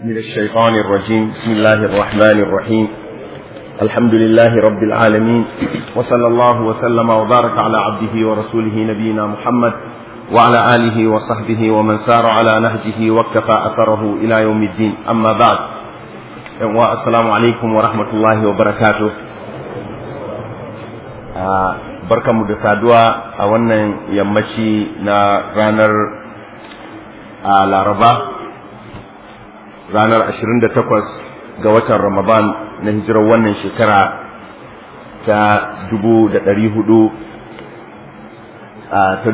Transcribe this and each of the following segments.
من الشيطان الرجيم بسم الله الرحمن الرحيم الحمد لله رب العالمين وصلى الله وسلم وبارك على عبده ورسوله نبينا محمد وعلى آله وصحبه ومن سار على نهجه واكتفى أثره إلى يوم الدين أما بعد السلام عليكم ورحمة الله وبركاته barkanmu da saduwa a wannan yammaci na ranar laraba ranar 28 ga watan ramadan na hijirar wannan shekara ta 400 ta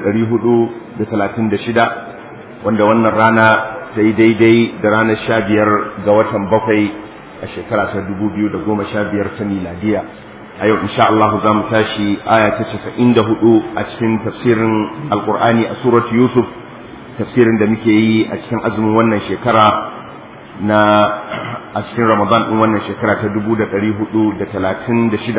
436 wanda wannan rana ta yi daidai da ranar 15 ga watan bakwai a shekara ta 2015 ta miladiya a yau insha Allah za mu tashi aya ta 94 a cikin tafsirin alkur'ani a surat yusuf tafsirin da muke yi a cikin azumin wannan shekara na a cikin ramadan din wannan shekara ta 1436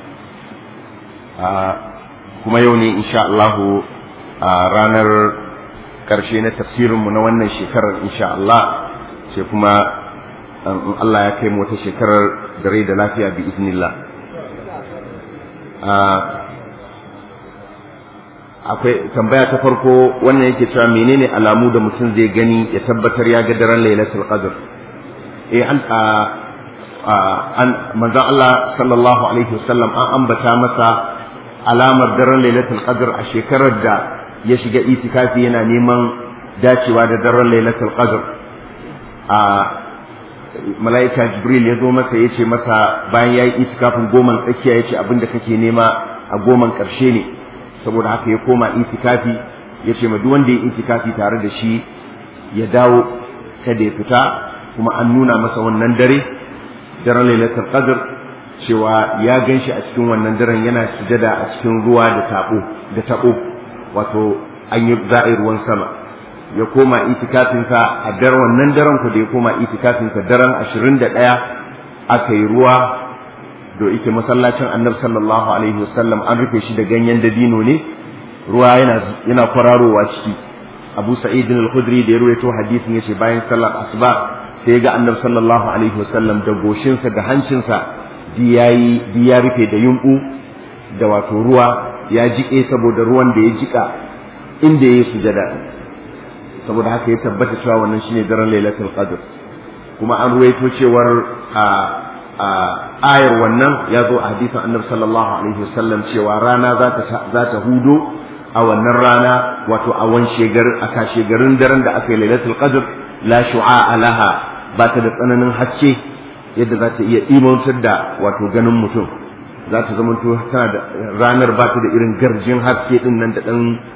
kuma yau ne insha Allah a ranar karshe na tafsirinmu na wannan shekarar insha Allah sai kuma in Allah ya kai mu wata shekarar da rai da lafiya bi iznillah akwai tambaya ta farko wannan yake cewa menene alamu da mutum zai gani ya tabbatar ya ga daren lailatul qadr eh an an manzon Allah sallallahu alaihi wasallam an ambata masa alamar daren lailatul qadr a shekarar da ya shiga itikafi yana neman dacewa da daren lailatul qadr a mala'ika jibril ya zo masa ya ce masa bayan ya yi itikafin goman tsakiya ya ce abinda kake nema a goman ƙarshe ne saboda haka ya koma itikafi ya ce ma duk wanda ya itikafi tare da shi ya dawo kada ya fita kuma an nuna masa wannan dare daren lailatul qadr cewa ya gan shi a cikin wannan daren yana sujada a cikin ruwa da tabo da tabo wato an yi za'i ruwan sama ya koma itikafinsa a daren wannan daren ku da ya koma itikafinsa daren ashirin da ɗaya aka yi ruwa da ike masallacin annabi sallallahu alaihi wasallam an rufe shi da ganyen dabino ne ruwa yana yana kwararowa ciki abu sa'id al-khudri da ya ruwaito hadisin yace bayan sallar asuba sai ga annabi sallallahu alaihi wasallam da goshinsa da hancinsa di yayi di ya rufe da yunku da wato ruwa ya jike saboda ruwan da ya jika inda yayi sujada saboda haka ya tabbata cewa wannan shine daren lailatul qadr kuma an ruwaito cewar a ayar wannan ya zo a hadisin annabi sallallahu alaihi wasallam cewa rana za ta za ta hudo a wannan rana wato a wan shegar a kashe garin daren da aka yi lailatul qadr la shu'a laha ba ta da tsananin haske yadda za ta iya imantar da wato ganin mutum za ta zama tana da ranar ba ta da irin garjin haske din nan da dan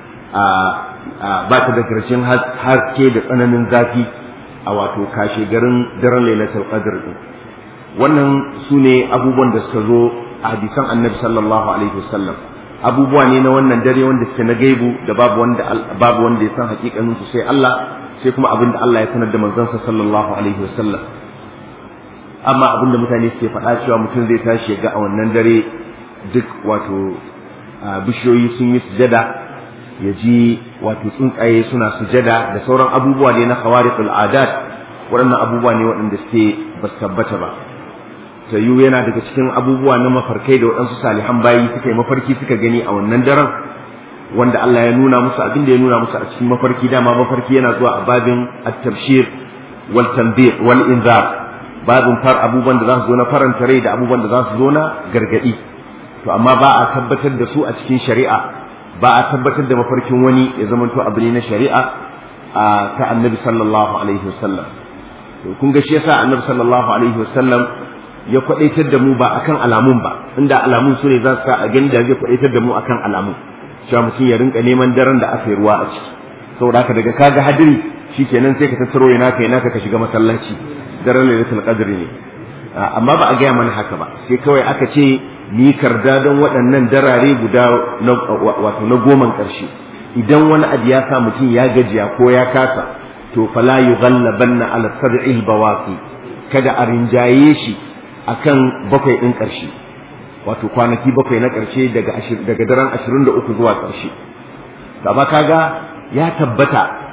ba ta da garjin haske da tsananin zafi a wato kashe garin daren lailatul qadr din wannan su ne abubuwan da suka zo a hadisan annabi sallallahu alaihi wasallam abubuwa ne na wannan dare wanda suke na gaibu da babu wanda babu wanda ya san hakikanin su sai Allah sai kuma abin da Allah ya sanar da manzansa sallallahu alaihi wasallam amma abin da mutane suke faɗa cewa mutum zai tashi ga a wannan dare duk wato bishiyoyi sun yi sujada ya ji wato tsuntsaye suna sujada da sauran abubuwa ne na khawariqul adat waɗannan abubuwa ne waɗanda suke ba su tabbata ba tayu yana daga cikin abubuwa na mafarkai da waɗansu salihan bayi suka yi mafarki suka gani a wannan daren wanda Allah ya nuna musu abin da ya nuna musu a cikin mafarki dama mafarki yana zuwa a babin at-tabshir wal tanbih wal inzar babin far abubuwan da za su zo na faranta rai da abubuwan da za su zo na gargadi to amma ba a tabbatar da su a cikin shari'a ba a tabbatar da mafarkin wani ya zamanto abu ne na shari'a ta annabi sallallahu alaihi wasallam to kun ga shi yasa annabi sallallahu alaihi wasallam ya kwadaitar da mu ba akan alamun ba inda alamun su ne za su sa a gani da zai kwadaitar da mu akan alamun cewa mutum ya rinka neman daren da aka yi ruwa a ciki saboda haka daga kaga hadiri shikenan sai ka tattaro yana kai naka ka shiga masallaci daren lailatul qadr ne amma ba a gaya mana haka ba sai kawai aka ce ni karda don waɗannan darare guda wato na goman ƙarshe idan wani abu ya sa mutum ya gajiya ko ya kasa to fala yughallabanna ala sab'il bawaqi kada a rinjaye shi akan bakwai ɗin ƙarshe wato kwanaki bakwai na ƙarshe daga daga daren ashirin da uku zuwa ƙarshe amma kaga ya tabbata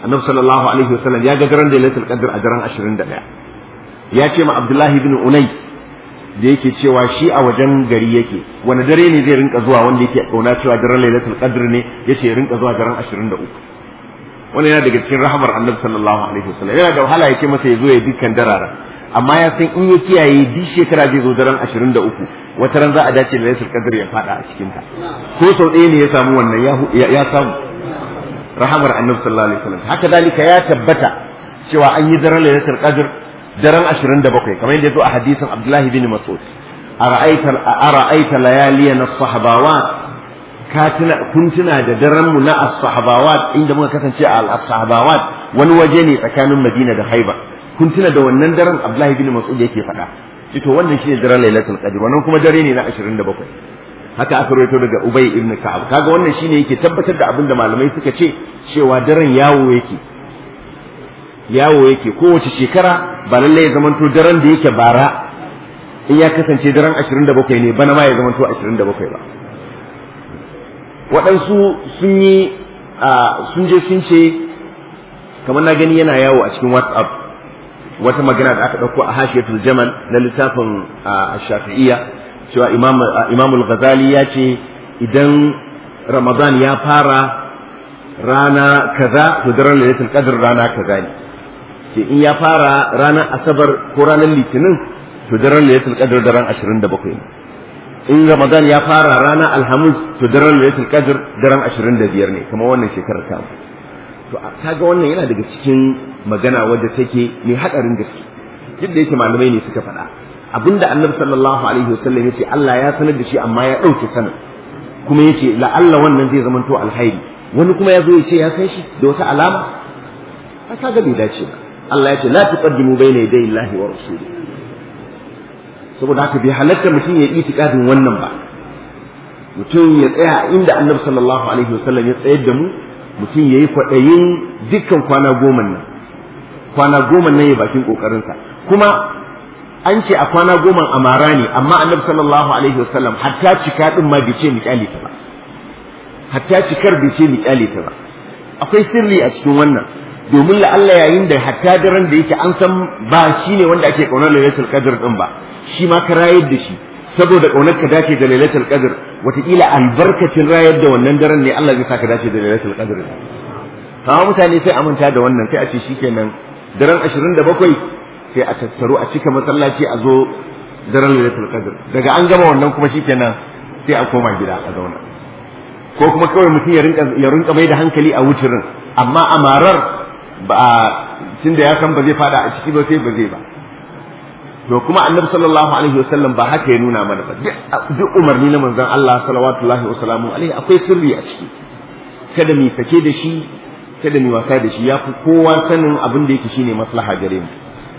annabi sallallahu alaihi wasallam ya ga daren lailatul qadr a daren 21 ya ce ma abdullahi ibn unais da yake cewa shi a wajen gari yake wani dare ne zai rinka zuwa wanda yake kauna cewa daren lailatul qadr ne yace ya rinka zuwa daren 23 wannan yana daga cikin rahamar annabi sallallahu alaihi wasallam yana da wahala yake masa ya zo ya dukkan darara amma ya san in ya kiyaye duk shekara zai zo daren 23 wata ran za a dace da lailatul qadr ya fada a cikin ta ko sau ɗaya ne ya samu wannan ya samu rahamar annabi sallallahu alaihi wasallam haka dalika ya tabbata cewa an yi daren lailatul qadr daren 27 kamar yadda ya zo a hadisin Abdullahi bin Mas'ud ara'aita ara'aita layaliyan as-sahabawat ka tuna kun tuna da daren mu na as-sahabawat inda muka kasance a as-sahabawat wani waje ne tsakanin Madina da Haiba kun tuna da wannan daren Abdullahi bin Mas'ud yake faɗa shi to wannan shine daren lailatul qadr wannan kuma dare ne na 27 haka aka rawaito daga Ubay ibn Ka'ab kaga wannan shine yake tabbatar da abin da malamai suka ce cewa daren yawo yake yawo yake kowace shekara ba lallai ya zamanto daren da yake bara in ya kasance daren 27 ne bana ma ya zamanto 27 ba waɗansu sun yi sun je sun ce kamar na gani yana yawo a cikin whatsapp wata magana da aka ɗauko a hashiyatul jamal na littafin shafi'iyya cewa imamul ghazali ya ce idan ramadan ya fara rana kaza to daren lailatul qadr rana kaza ne ce in ya fara ranar asabar ko ranar litinin to daren lailatul qadr daren 27 ne in ramadan ya fara ranar alhamis to daren lailatul qadr daren 25 ne kamar wannan shekarar ta to kaga wannan yana daga cikin magana wadda take mai hadarin gaske duk da yake malamai ne suka faɗa abinda annabi sallallahu alaihi wasallam yace Allah ya sanar da shi amma ya ɗauke sanin kuma yace la'alla wannan zai zamanto alhairi wani kuma ya zo ya ce ya san shi da wata alama kaga bai dace ba Allah ya ce la tuqaddimu bayna yaday Allahi wa rasuli saboda haka bai halatta mutum ya itikadin wannan ba mutum ya tsaya inda Annabi sallallahu alaihi wasallam ya tsayar da mu mutum yayi kwadayin dukkan kwana goma nan kwana goma nan ya bakin kokarinsa kuma an ce a kwana goma amara ne amma Annabi sallallahu alaihi wasallam hatta cika din ma bai ce mu kyale ta ba hatta cikar bai ce mu kyale ta ba akwai sirri a cikin wannan domin la'alla yayin da hatta daren da yake an san ba shi ne wanda ake ƙaunar lailatul qadr din ba shi ma ka rayar da shi saboda ƙaunar ka dace da lailatul qadr wataƙila albarkacin rayar da wannan daren ne Allah zai saka dace da lailatul qadr kawo mutane sai aminta da wannan sai a ce shikenan daren 27 sai a tattaro a cika masallaci a zo daren lailatul qadr daga an gama wannan kuma shikenan sai a koma gida a zauna ko kuma kawai mutum ya rinka ya rinka mai da hankali a wucirin amma amarar ba tun da ya san ba zai fada a ciki ba sai ba zai ba to kuma annabi sallallahu alaihi wasallam ba haka ya nuna mana ba duk umarni na manzon Allah sallallahu wa sallamu alaihi akwai sirri a ciki kada mu sake da shi kada mu wasa da shi yafi kowa sanin abin da yake shine maslaha gare mu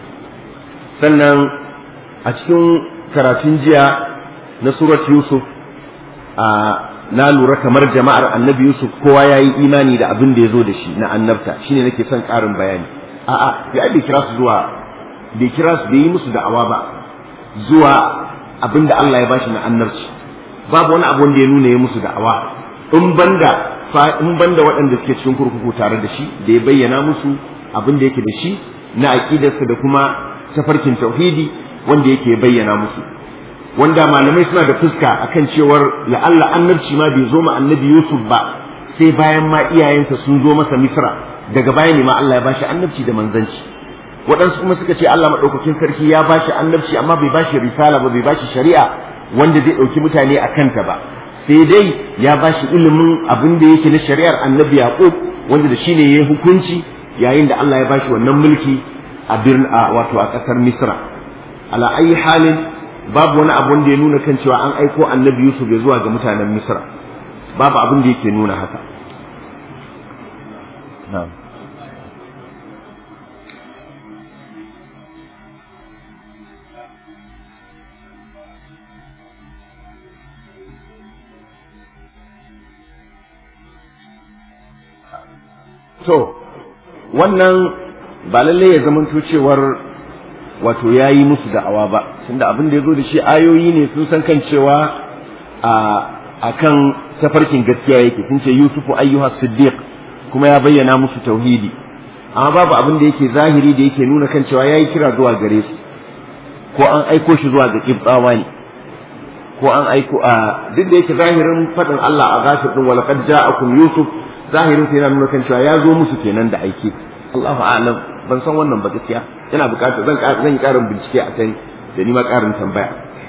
sannan a cikin karatun jiya na surat yusuf a na lura kamar jama'ar annabi Yusuf kowa ya yi imani da abin da ya zo da shi na annabta shine nake son ƙarin bayani a'a ya bai kira su zuwa bai kira su bai yi musu da'awa ba zuwa abin da Allah ya bashi na annabci babu wani abu wanda ya nuna ya musu da'awa in banda in banda waɗanda suke cikin kurkuku tare da shi da ya bayyana musu abin da yake da shi na aqidarsa da kuma tafarkin tauhidi wanda yake bayyana musu wanda malamai suna da fuska akan cewar la'alla annabci ma bai zo ma annabi Yusuf ba sai bayan ma iyayensa sun zo masa Misra daga baya ne ma Allah ya bashi annabci da manzanci waɗansu kuma suka ce Allah maɗaukakin sarki ya bashi annabci amma bai bashi risala ba bai bashi shari'a wanda zai ɗauki mutane a kanta ba sai dai ya bashi ilimin abin da yake na shari'ar annabi Yaqub wanda da shine yayi hukunci yayin da Allah ya bashi wannan mulki a birnin wato a ƙasar Misra ala ayi halin babu wani abun da ya nuna kan cewa an aiko annabi Yusuf ya zuwa ga mutanen Misra babu abin da yake nuna haka to wannan ba lallai ya zamanto cewar wato ya yi musu da'awa ba tunda abin da ya zo da shi ayoyi ne sun san kan cewa a kan tafarkin gaskiya yake sun ce yusufu ayyuha siddiq kuma ya bayyana musu tauhidi amma babu abin da yake zahiri da yake nuna kan cewa yayi kira zuwa gare su ko an aiko shi zuwa ga kibbawa ne ko an aiko a duk da yake zahirin fadin Allah a ghafir din wala qad ja'akum yusuf zahirin sai yana nuna kan cewa ya zo musu kenan da aiki Allahu a'lam ban san wannan ba gaskiya ina bukatar zan zan yi karin bincike a kai da ni ma karin tambaya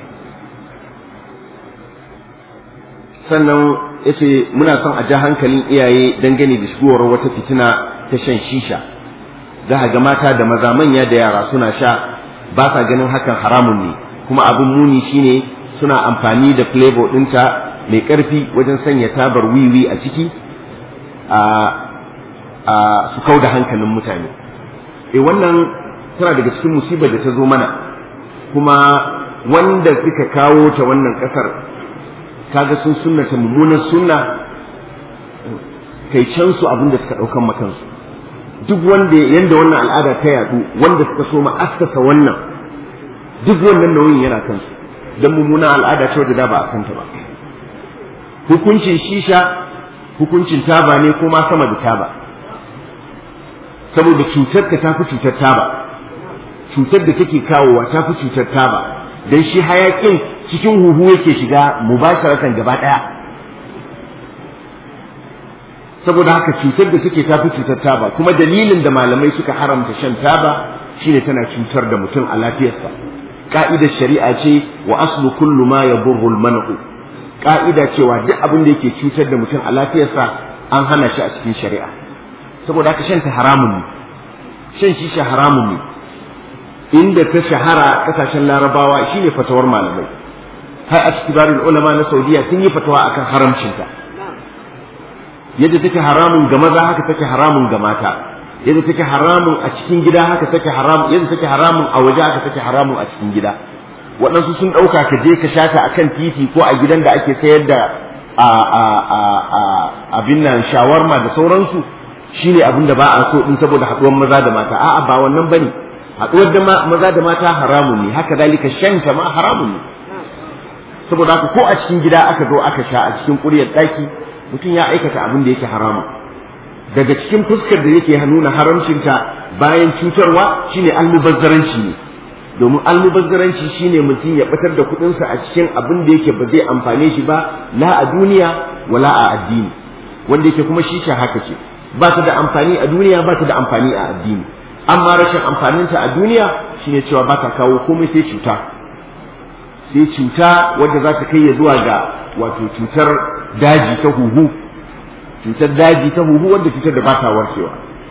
sannan yace muna son a ja hankalin iyaye dangane da shigowar wata fitina ta shan shisha za ga mata da maza manya da yara suna sha ba sa ganin hakan haramun ne kuma abin muni shine suna amfani da flavor ɗinta mai ƙarfi wajen sanya tabar wiwi a ciki a su kau da hankalin mutane e wannan tana daga cikin musibar da ta zo mana kuma wanda suka kawo ta wannan ƙasar kaga sun sunnata mummunan sunna kai can su abin da suka ɗaukan makansu duk wanda yanda wannan al'ada ta yadu wanda suka so ma askasa wannan duk wannan nauyin yana kansu dan mummunan al'ada ce wadda da ba a santa ba hukuncin shisha hukuncin taba ne ko ma sama da taba saboda cutar ka tafi cutar taba cutar da take kawowa tafi cutar taba dan shi hayakin cikin huhu yake shiga mubasharatan gaba daya saboda haka cutar da take tafi cutar taba kuma dalilin da malamai suka haramta shan taba shine tana cutar da mutum a lafiyarsa ka'idar shari'a ce wa aslu kullu ma yadurru al-man'u ka'ida cewa duk abin da yake cutar da mutum a lafiyarsa an hana shi a cikin shari'a saboda haka shan ta haramun ne shan shisha haramun ne inda ta shahara kasashen larabawa shine fatawar malamai har a cikin ulama na saudiya sun yi fatawa akan haramcinta yadda take haramun ga maza haka take haramun ga mata yadda take haramun a cikin gida haka take haramun yadda take haramun a waje haka take haramun a cikin gida waɗansu sun ɗauka ka je ka shata a kan titi ko a gidan da ake sayar da abin nan shawarma da sauransu shine abin da ba a so in saboda haɗuwar maza da mata a'a ba wannan bane haɗuwar da maza da mata haramun ne haka dalika shanta ma haramun ne saboda haka ko a cikin gida aka zo aka sha a cikin ƙuryar ɗaki mutum ya aikata abin da yake haramun daga cikin fuskar da yake nuna haramcinta bayan cutarwa shine almubazzaranci ne domin almubazzaranci shine mutum ya batar da kuɗinsa a cikin abin da yake ba zai amfane shi ba la a duniya wala a addini wanda yake kuma shisha haka ce ba ta da amfani a duniya ba ta da amfani a addini amma rashin amfaninta a duniya shine cewa ba ta kawo komai sai cuta sai cuta wadda za ta kai ya zuwa ga wato cutar daji ta huhu cutar daji ta huhu wanda cutar da ba ta warkewa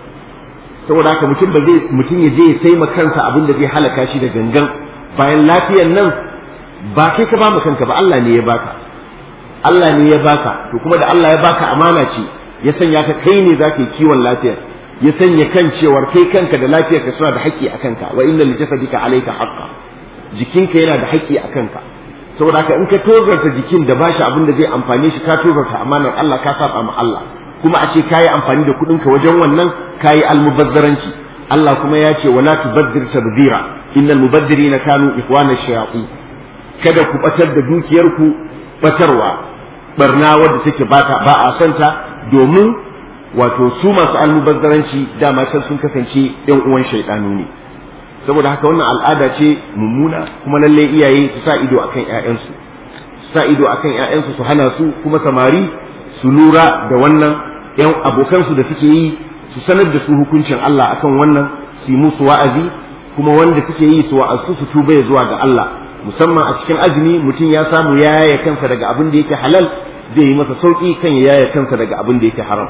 saboda haka mutum ba zai mutum ya je ya sai ma kansa abin da zai halaka shi da gangan bayan lafiyar nan ba kai ka ba mu kanka ba Allah ne ya baka Allah ne ya baka to kuma da Allah ya baka amana ce ya sanya ka kai ne zaka yi kiwon lafiyar ya sanya kan cewar kai kanka da lafiyarka suna da haƙƙi a kanka wa inna li jasadika alayka haqqa jikinka yana da haƙƙi a kanka saboda haka in ka tozarta jikin da bashi abin da zai amfane shi ka tozarta amanar Allah ka saba ma Allah kuma a ce kayi amfani da kuɗinka wajen wannan kayi almubazzaranci Allah kuma ya ce wala tubaddir tabdira innal mubaddirina kanu ikhwana shayatin kada ku batar da dukiyarku batarwa barna wadda take bata ba a santa domin wato su masu almubazzaranci dama can sun kasance yan uwan shaidanu ne saboda haka wannan al'ada ce mummuna kuma lalle iyaye su sa ido akan ƴaƴansu su sa ido akan ƴaƴansu su hana su kuma samari su lura da wannan ƴan abokansu da suke yi su sanar da su hukuncin Allah akan wannan su yi musu wa'azi kuma wanda suke yi su wa'azu su tuba zuwa ga Allah musamman a cikin azumi mutum ya samu ya yaya kansa daga abin da yake halal zai yi masa sauki kan ya yaya kansa daga abin da yake haram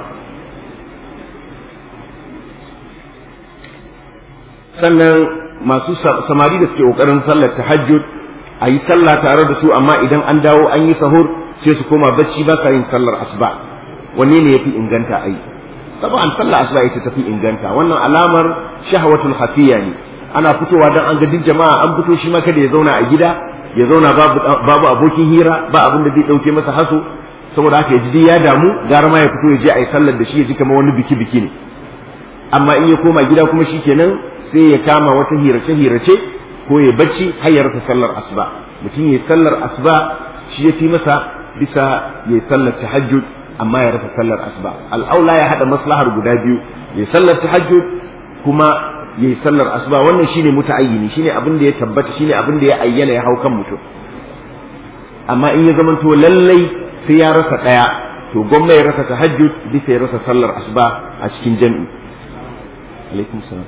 sannan masu samari da suke kokarin sallar tahajjud a yi sallah tare da su amma idan an dawo an yi sahur sai su koma bacci ba sa yin sallar asuba wanne ne yafi inganta ai taban sallar asuba ita tafi inganta wannan alamar shahawatul hafiya ne ana fitowa dan an ga duk jama'a an fito shi ma kada ya zauna a gida ya zauna babu babu abokin hira ba abin da zai dauke masa haso saboda haka ya ji ya damu gara ma ya fito ya je a yi sallar da shi ya ji kamar wani biki biki ne amma in ya koma gida kuma shikenan sai ya kama wata hirace-hirace ko ya bacci har ya rasa sallar asuba mutum ya sallar asuba shi ya fi masa bisa ya sallar tahajjud amma ya rasa sallar asuba al'aula ya hada maslahar guda biyu ya sallar tahajjud kuma ya yi sallar asuba wannan shine muta'ayyini shine abin da ya tabbata shine abin da ya ayyana ya hau kan mutum amma in ya zamanto lallai sai ya rasa ɗaya to gwamna ya rasa tahajjud bisa ya rasa sallar asuba a cikin jami'i alaikum salam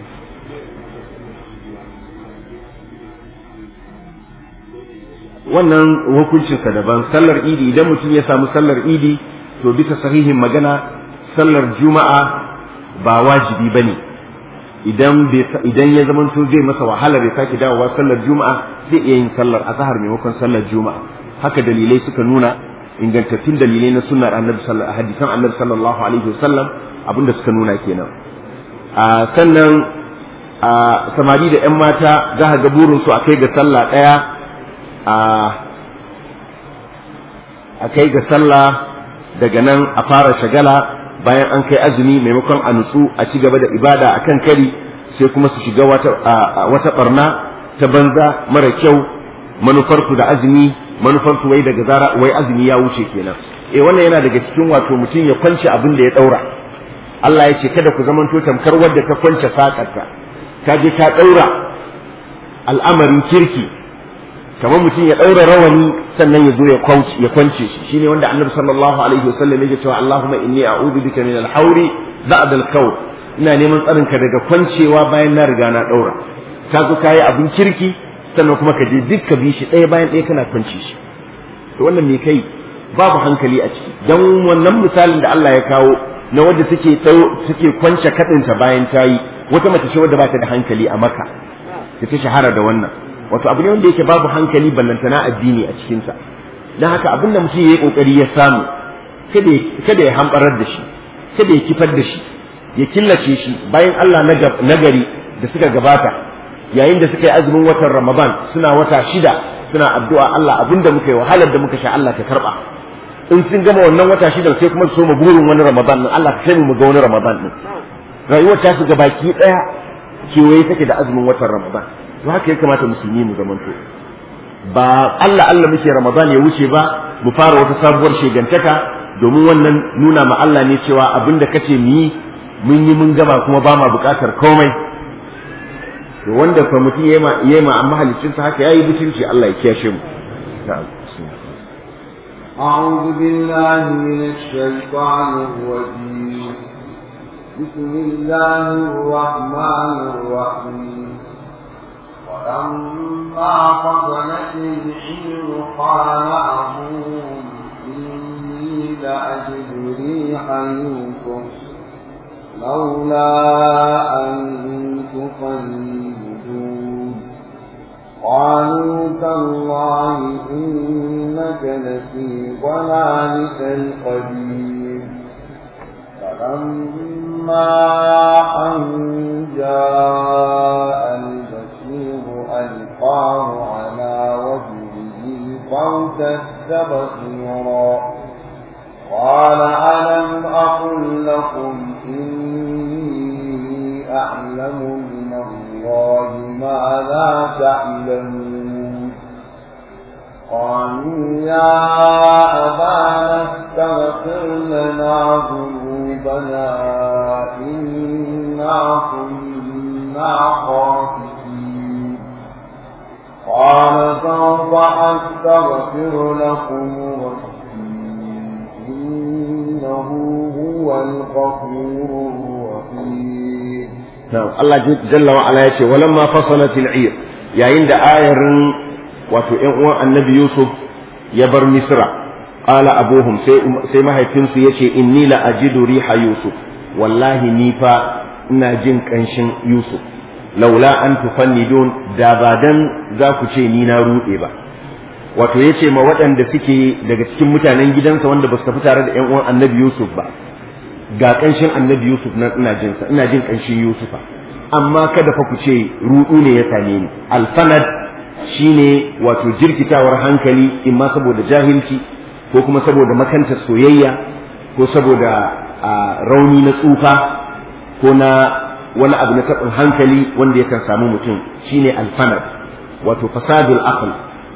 wannan hukuncinsa daban sallar idi idan mutum ya samu sallar idi to bisa sahihin magana sallar juma'a ba wajibi bane idan idan ya zamanto zai masa wahala bai sake dawowa sallar juma'a zai iya yin sallar azhar maimakon sallar juma'a haka dalilai suka nuna ingantattun dalilai na sunnar annabi sallallahu hadisan annabi sallallahu alaihi wasallam abinda suka nuna kenan a sannan a samari da yan mata za ka ga burin su akai ga sallah daya a kai ga sallah daga nan a fara shagala bayan an kai azumi maimakon a nutsu a ci gaba da ibada a kan kari sai kuma su shiga wata barna ta banza mara kyau manufarsu da azumi manufarsu wai daga zara wai azumi ya wuce kenan eh wannan yana daga cikin wato mutum ya kwance abin da ya daura Allah ya ce kada ku zamanto tamkar wadda ta kwance sakarta ka je ka daura al'amarin kirki kamar mutum ya ɗaura rawani sannan ya zo ya kwance ya kwance shi shine wanda annabi sallallahu alaihi wasallam yake cewa Allahumma inni a'udhu bika min al-hawri ba'd al-qawl ina neman tsarin ka daga kwancewa bayan na riga na ɗaura ka zo kayi abin kirki sannan kuma ka je duk ka bi shi ɗaya bayan ɗaya kana kwance shi to wannan me kai babu hankali a ciki dan wannan misalin da Allah ya kawo na wadda take take kwance kadinta bayan ta yi wata mace ce wadda ba ta da hankali a maka ta ta shahara da wannan wato abu ne wanda yake babu hankali ballantana addini a cikinsa don haka abin da mutum ya yi kokari ya samu kada ya hambarar da shi kada ya kifar da shi ya killace shi bayan Allah na gari da suka gabata yayin da suka yi azumin watan Ramadan suna wata shida suna addu'a Allah abin da muka yi wahalar da muka sha Allah ka karba in sun gama wannan wata shida sai kuma su so mu burin wani Ramadan din Allah ka kai mu ga wani Ramadan din rayuwar ta su baki daya kewaye take da azumin watan Ramadan to haka ya kamata musulmi mu zamanto ba Allah Allah muke Ramadan ya wuce ba mu fara wata sabuwar shegantaka domin wannan nuna ma Allah ne cewa abinda kace mu yi mun yi mun gama kuma ba ma bukatar komai to wanda fa mutum yayi ma yayi ma amma halicin sa haka yayi butulci Allah ya kiyashe mu أعوذ بالله من الشيطان الرجيم بسم الله الرحمن الرحيم ولما فضلت العير قال أبوهم إني لأجد ريح يوسف لولا أن تصيبون قالوا تالله إنك لفي ضلالك القديم فلما أن جاء ألقاه على وجهه فارتد بصيرا قال ألم أقل لكم إني أعلم من الله ما لا تعلمون قالوا يا أبانا استغفر لنا ذنوبنا إنا كنا خاطئين قال سوف أستغفر لكم ربي إنه هو الغفور الرحيم نعم الله جل وعلا يقول ولما فصلت العير يا عند آير wato ‘yan uwan annabi Yusuf ya bar Misra, ƙala abuhum sai mahaifinsu ya ce, Inni la ajidu riha Yusuf, wallahi ni fa ina jin ƙanshin Yusuf, laula an tufannidun da ba dan za ku ce ni na ruɗe ba. Wato ya ce ma waɗanda suke daga cikin mutanen gidansa wanda ba su tafi tare da ‘yan uwan annabi Yusuf ba, ga ƙanshin annabi Yusuf na ina jinsa, ina jin ƙanshin Yusufa. Amma kada fa ku ce ruɗu ne ya same ni. Alfanad shine wato jirkitawar hankali imma saboda jahilci ko kuma saboda makantar soyayya ko saboda rauni na tsufa ko na wani abu na taɓin hankali wanda yakan samu mutum shine alfanad wato fasadul aql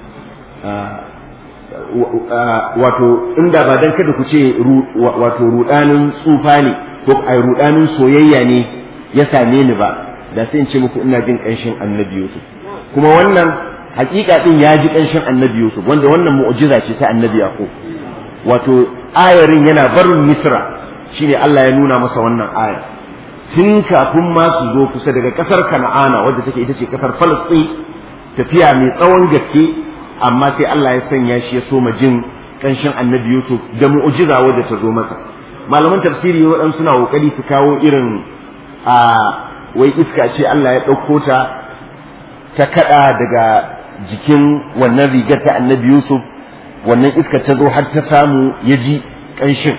wato inda ba dan kada ku ce wato rudanin tsufa ne ko ai rudanin soyayya ne ya same ni ba da sai in ce muku ina jin ƙanshin annabi Yusuf kuma wannan hakika din ya ji ƙanshin annabi Yusuf wanda wannan mu'jiza ce ta annabi Yaqub wato ayarin yana barin Misra shine Allah ya nuna masa wannan aya tun kafin ma su zo kusa daga kasar Kana'ana wadda take ita ce kasar Falastin tafiya mai tsawon gaske amma sai Allah ya sanya shi ya soma jin ƙanshin annabi Yusuf da mu'jiza wadda ta zo masa malaman tafsiri waɗansu suna ƙoƙari su kawo irin a wai iska ce Allah ya ɗauko ta ta kaɗa daga jikin wannan rigar ta annabi Yusuf wannan iska ta zo har ta samu ya ji ƙanshin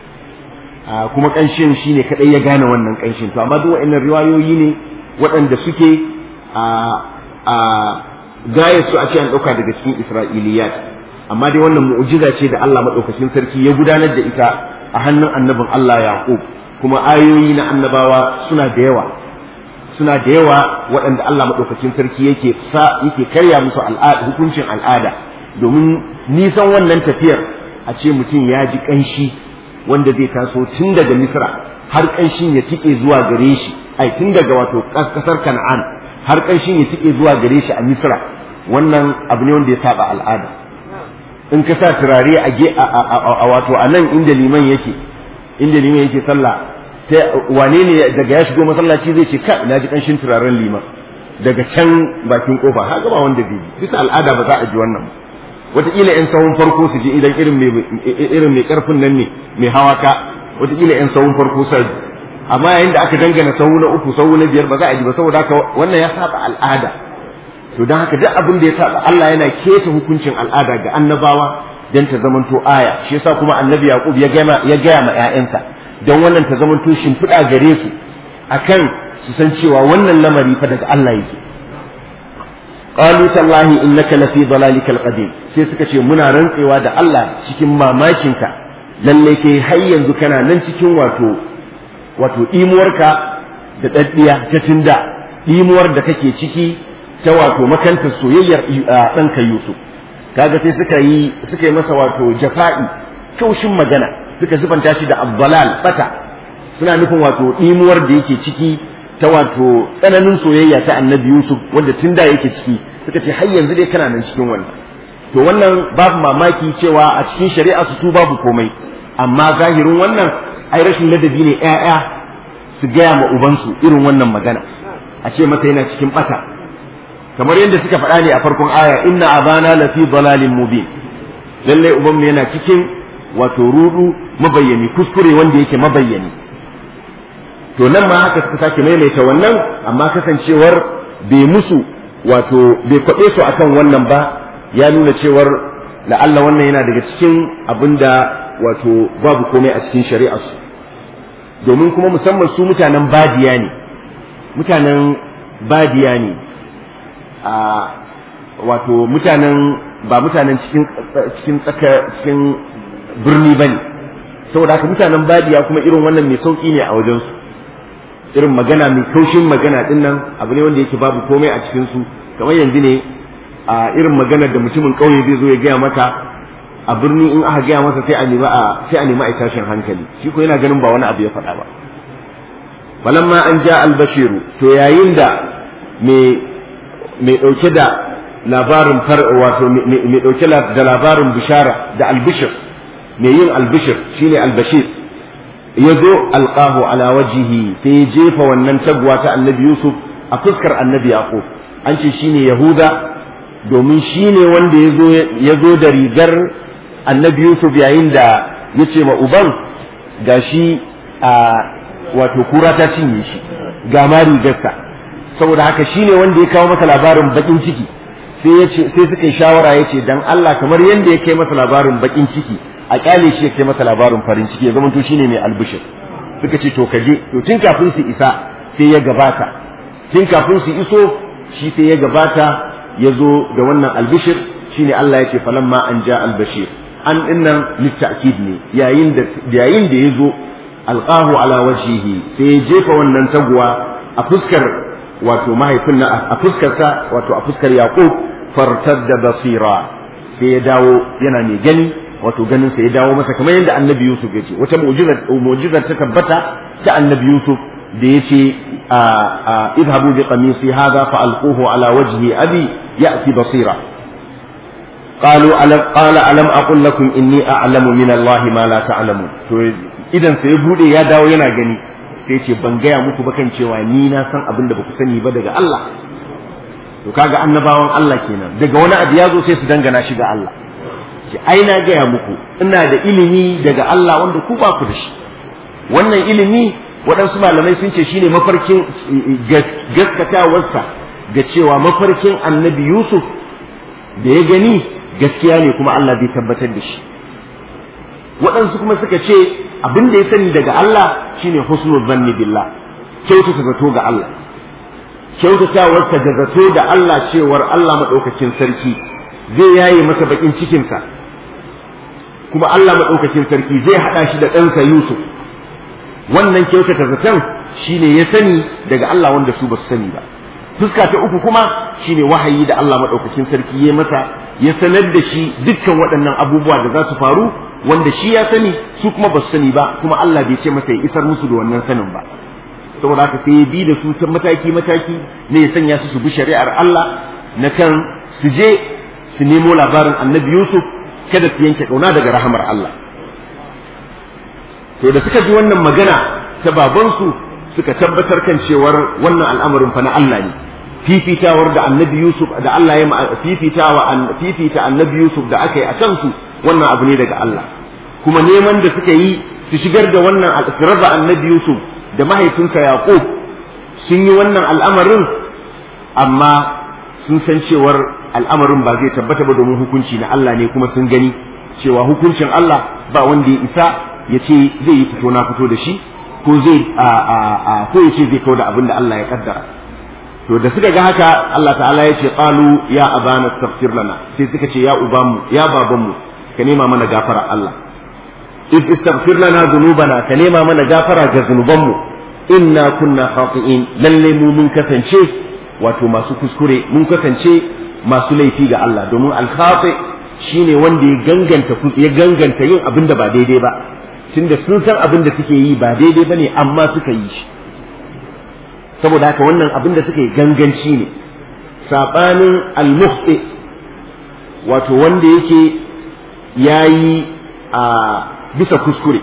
kuma ƙanshin shi ne kaɗai ya gane wannan ƙanshin to amma duk waɗannan riwayoyi ne waɗanda suke a gaya su a ce an ɗauka daga cikin isra'iliyat amma dai wannan mu'jiza ce da Allah maɗaukakin sarki ya gudanar da ita a hannun annabin Allah Yaqub kuma ayoyi na annabawa suna da yawa suna da yawa waɗanda Allah maɗaukakin sarki yake sa yake karya musu al'ada hukuncin al'ada domin nisan wannan tafiyar a ce mutum ya ji ƙanshi wanda zai taso tun daga Misra har ƙanshin ya tike zuwa gare shi ai tun daga wato ƙasar Kan'an har ƙanshin ya tike zuwa gare shi a Misra wannan abu ne wanda ya saba al'ada in ka sa turare a wato a nan inda liman yake inda liman yake sallah wane ne daga ya shigo masallaci zai ce ka na ji kanshin turaren liman daga can bakin kofa ha gaba wanda bai bisa al'ada ba za a ji wannan wataƙila yan sahun farko su ji idan irin mai irin mai karfin nan ne mai hawa ka wataƙila yan sahun farko sai amma yayin da aka dangana sahu na uku sahu na biyar ba za a ji ba saboda haka wannan ya saba al'ada to don haka duk abin da ya saba Allah yana keta hukuncin al'ada ga annabawa dan ta zamanto aya shi yasa kuma annabi yaqub ya gaya ya gaya ma ƴaƴansa don wannan ta zamanto shimfiɗa gare su akan su san cewa wannan lamari fa daga Allah yake qalu tallahi innaka lafi dalalikal qadim sai suka ce muna rantsewa da Allah cikin mamakinka lalle kai har yanzu kana nan cikin wato wato imuwarka da daddiya ta tunda imuwar da kake ciki ta wato makanta soyayyar ɗanka Yusuf kaga sai suka yi suka yi masa wato jafa'i kaushin magana suka zubanta shi da abdalal bata suna nufin wato imuwar da yake ciki ta wato tsananin soyayya ta annabi Yusuf wanda tun da yake ciki suka ce har yanzu dai kana nan cikin wannan to wannan babu mamaki cewa a cikin shari'a su babu komai amma zahirin wannan ai rashin ladabi ne ƴaƴa su gaya ma ubansu irin wannan magana a ce masa yana cikin bata kamar yadda suka faɗa ne a farkon aya inna abana lafi dalalin mubin lalle uban mu yana cikin wato rudu mabayyani kuskure wanda yake mabayyani to nan ma haka suka sake maimaita wannan amma kasancewar bai musu wato bai kwaɓe su akan wannan ba ya nuna cewar la'alla wannan yana daga cikin abinda wato babu komai a cikin shari'arsu domin kuma musamman su mutanen badiya ne mutanen badiya ne a wato mutanen ba mutanen cikin cikin tsaka cikin birni bane saboda haka mutanen badiya kuma irin wannan mai sauki ne a wajensu irin magana mai kaushin magana din nan abu ne wanda yake babu komai a cikin su kamar yanzu ne a irin maganar da mutumin kauye zai zo ya gaya maka a birni in aka gaya masa sai a nemi a sai a nemi a tashin hankali shi ko yana ganin ba wani abu ya faɗa ba falamma an ja albashiru to yayin da mai mai ɗauke da labarin far wato mai ɗauke da labarin bishara da albishir mai yin albishir shine albashir ya zo alƙahu ala wajihi sai ya jefa wannan taguwa ta annabi yusuf a fuskar annabi yaqub an ce shine yahuda domin shine wanda ya zo da rigar annabi yusuf yayin da ya ce ma uban gashi a wato kura ta cinye shi ga ma rigarsa saboda haka shine wanda ya kawo masa labarin bakin ciki sai ya ce sai suka yi shawara ya ce dan Allah kamar yadda ya kai masa labarin bakin ciki a kyale shi ya kai masa labarin farin ciki ya zama to shine mai albishir suka ce to kaje to tun kafin su isa sai ya gabata tun kafin su iso shi sai ya gabata ya zo da wannan albishir shine Allah ya ce falamma an ja albashir an dinnan litta'kid ne yayin da yayin da ya zo alqahu ala wajhihi sai ya jefa wannan taguwa a fuskar wato mahaifin na a fuskarsa wato a fuskar yaqub fartadda basira sai ya dawo yana mai gani wato ganin sa ya dawo masa kamar yadda annabi yusuf ya ce wata mu'jizar mu'jizar ta tabbata ta annabi yusuf da ya ce idhabu bi qamisi hadha fa alquhu ala wajhi abi ya'ti basira قالوا ألم قال ألم أقل لكم إني أعلم من الله ما لا تعلمون to idan sai bude ya dawo yana gani sai ce ban gaya muku ba kan cewa ni na san abin da baku sani ba daga Allah to kaga annabawan Allah kenan daga wani abu ya zo sai su dangana shi ga Allah ce ai na gaya muku ina da ilimi daga Allah wanda ku ba ku da shi wannan ilimi waɗansu malamai sun ce shine mafarkin gaskatawarsa ga cewa mafarkin annabi Yusuf da ya gani gaskiya ne kuma Allah zai tabbatar da shi waɗansu kuma suka ce abin da ya sani daga Allah shine husnul zanni billah kyautata zato ga Allah kyautatawarsa da zato da Allah cewar Allah maɗaukakin sarki zai yaye masa bakin cikinsa kuma Allah maɗaukakin sarki zai haɗa shi da ɗansa Yusuf wannan kyautata zaton shine ya sani daga Allah wanda su ba su sani ba fuska ta uku kuma shine wahayi da Allah maɗaukakin sarki ya masa ya sanar da shi dukkan waɗannan abubuwa da za su faru wanda shi ya sani su kuma ba su sani ba kuma Allah bai ce masa ya isar musu da wannan sanin ba saboda haka sai ya bi da su ta mataki mataki ne ya sanya su su bi shari'ar Allah na kan su je su nemo labarin annabi Yusuf kada su yanke kauna daga rahamar Allah to da suka ji wannan magana ta babansu suka tabbatar kan cewar wannan al'amarin fa na Allah ne fifitawar da annabi Yusuf da Allah ya fifitawa fifita annabi Yusuf da aka yi a kansu wannan abu ne daga Allah kuma neman da suka yi su shigar da wannan su raba annabi Yusuf da mahaifinsa Yaqub sun yi wannan al'amarin amma sun san cewar al'amarin ba zai tabbata ba domin hukunci na Allah ne kuma sun gani cewa hukuncin Allah ba wanda ya isa ya ce zai yi fito na fito da shi ko zai ko ya ce zai kawo da abin da Allah ya kaddara to da suka ga haka Allah ta'ala ya ce qalu ya abana astaghfir lana sai suka ce ya ubamu ya babanmu ka nema mana gafara Allah if istaghfir lana dhunubana ka nema mana gafara ga zunubanmu inna kunna khati'in lalle mu mun kasance wato masu kuskure mun kasance masu laifi ga Allah domin al-khati shine wanda ya ganganta ya ganganta yin abin da ba daidai ba tunda sun san abin da suke yi ba daidai bane amma suka yi shi saboda haka wannan abin da suka yi ganganci ne sabanin al-mukhti wato wanda yake yayi a bisa kuskure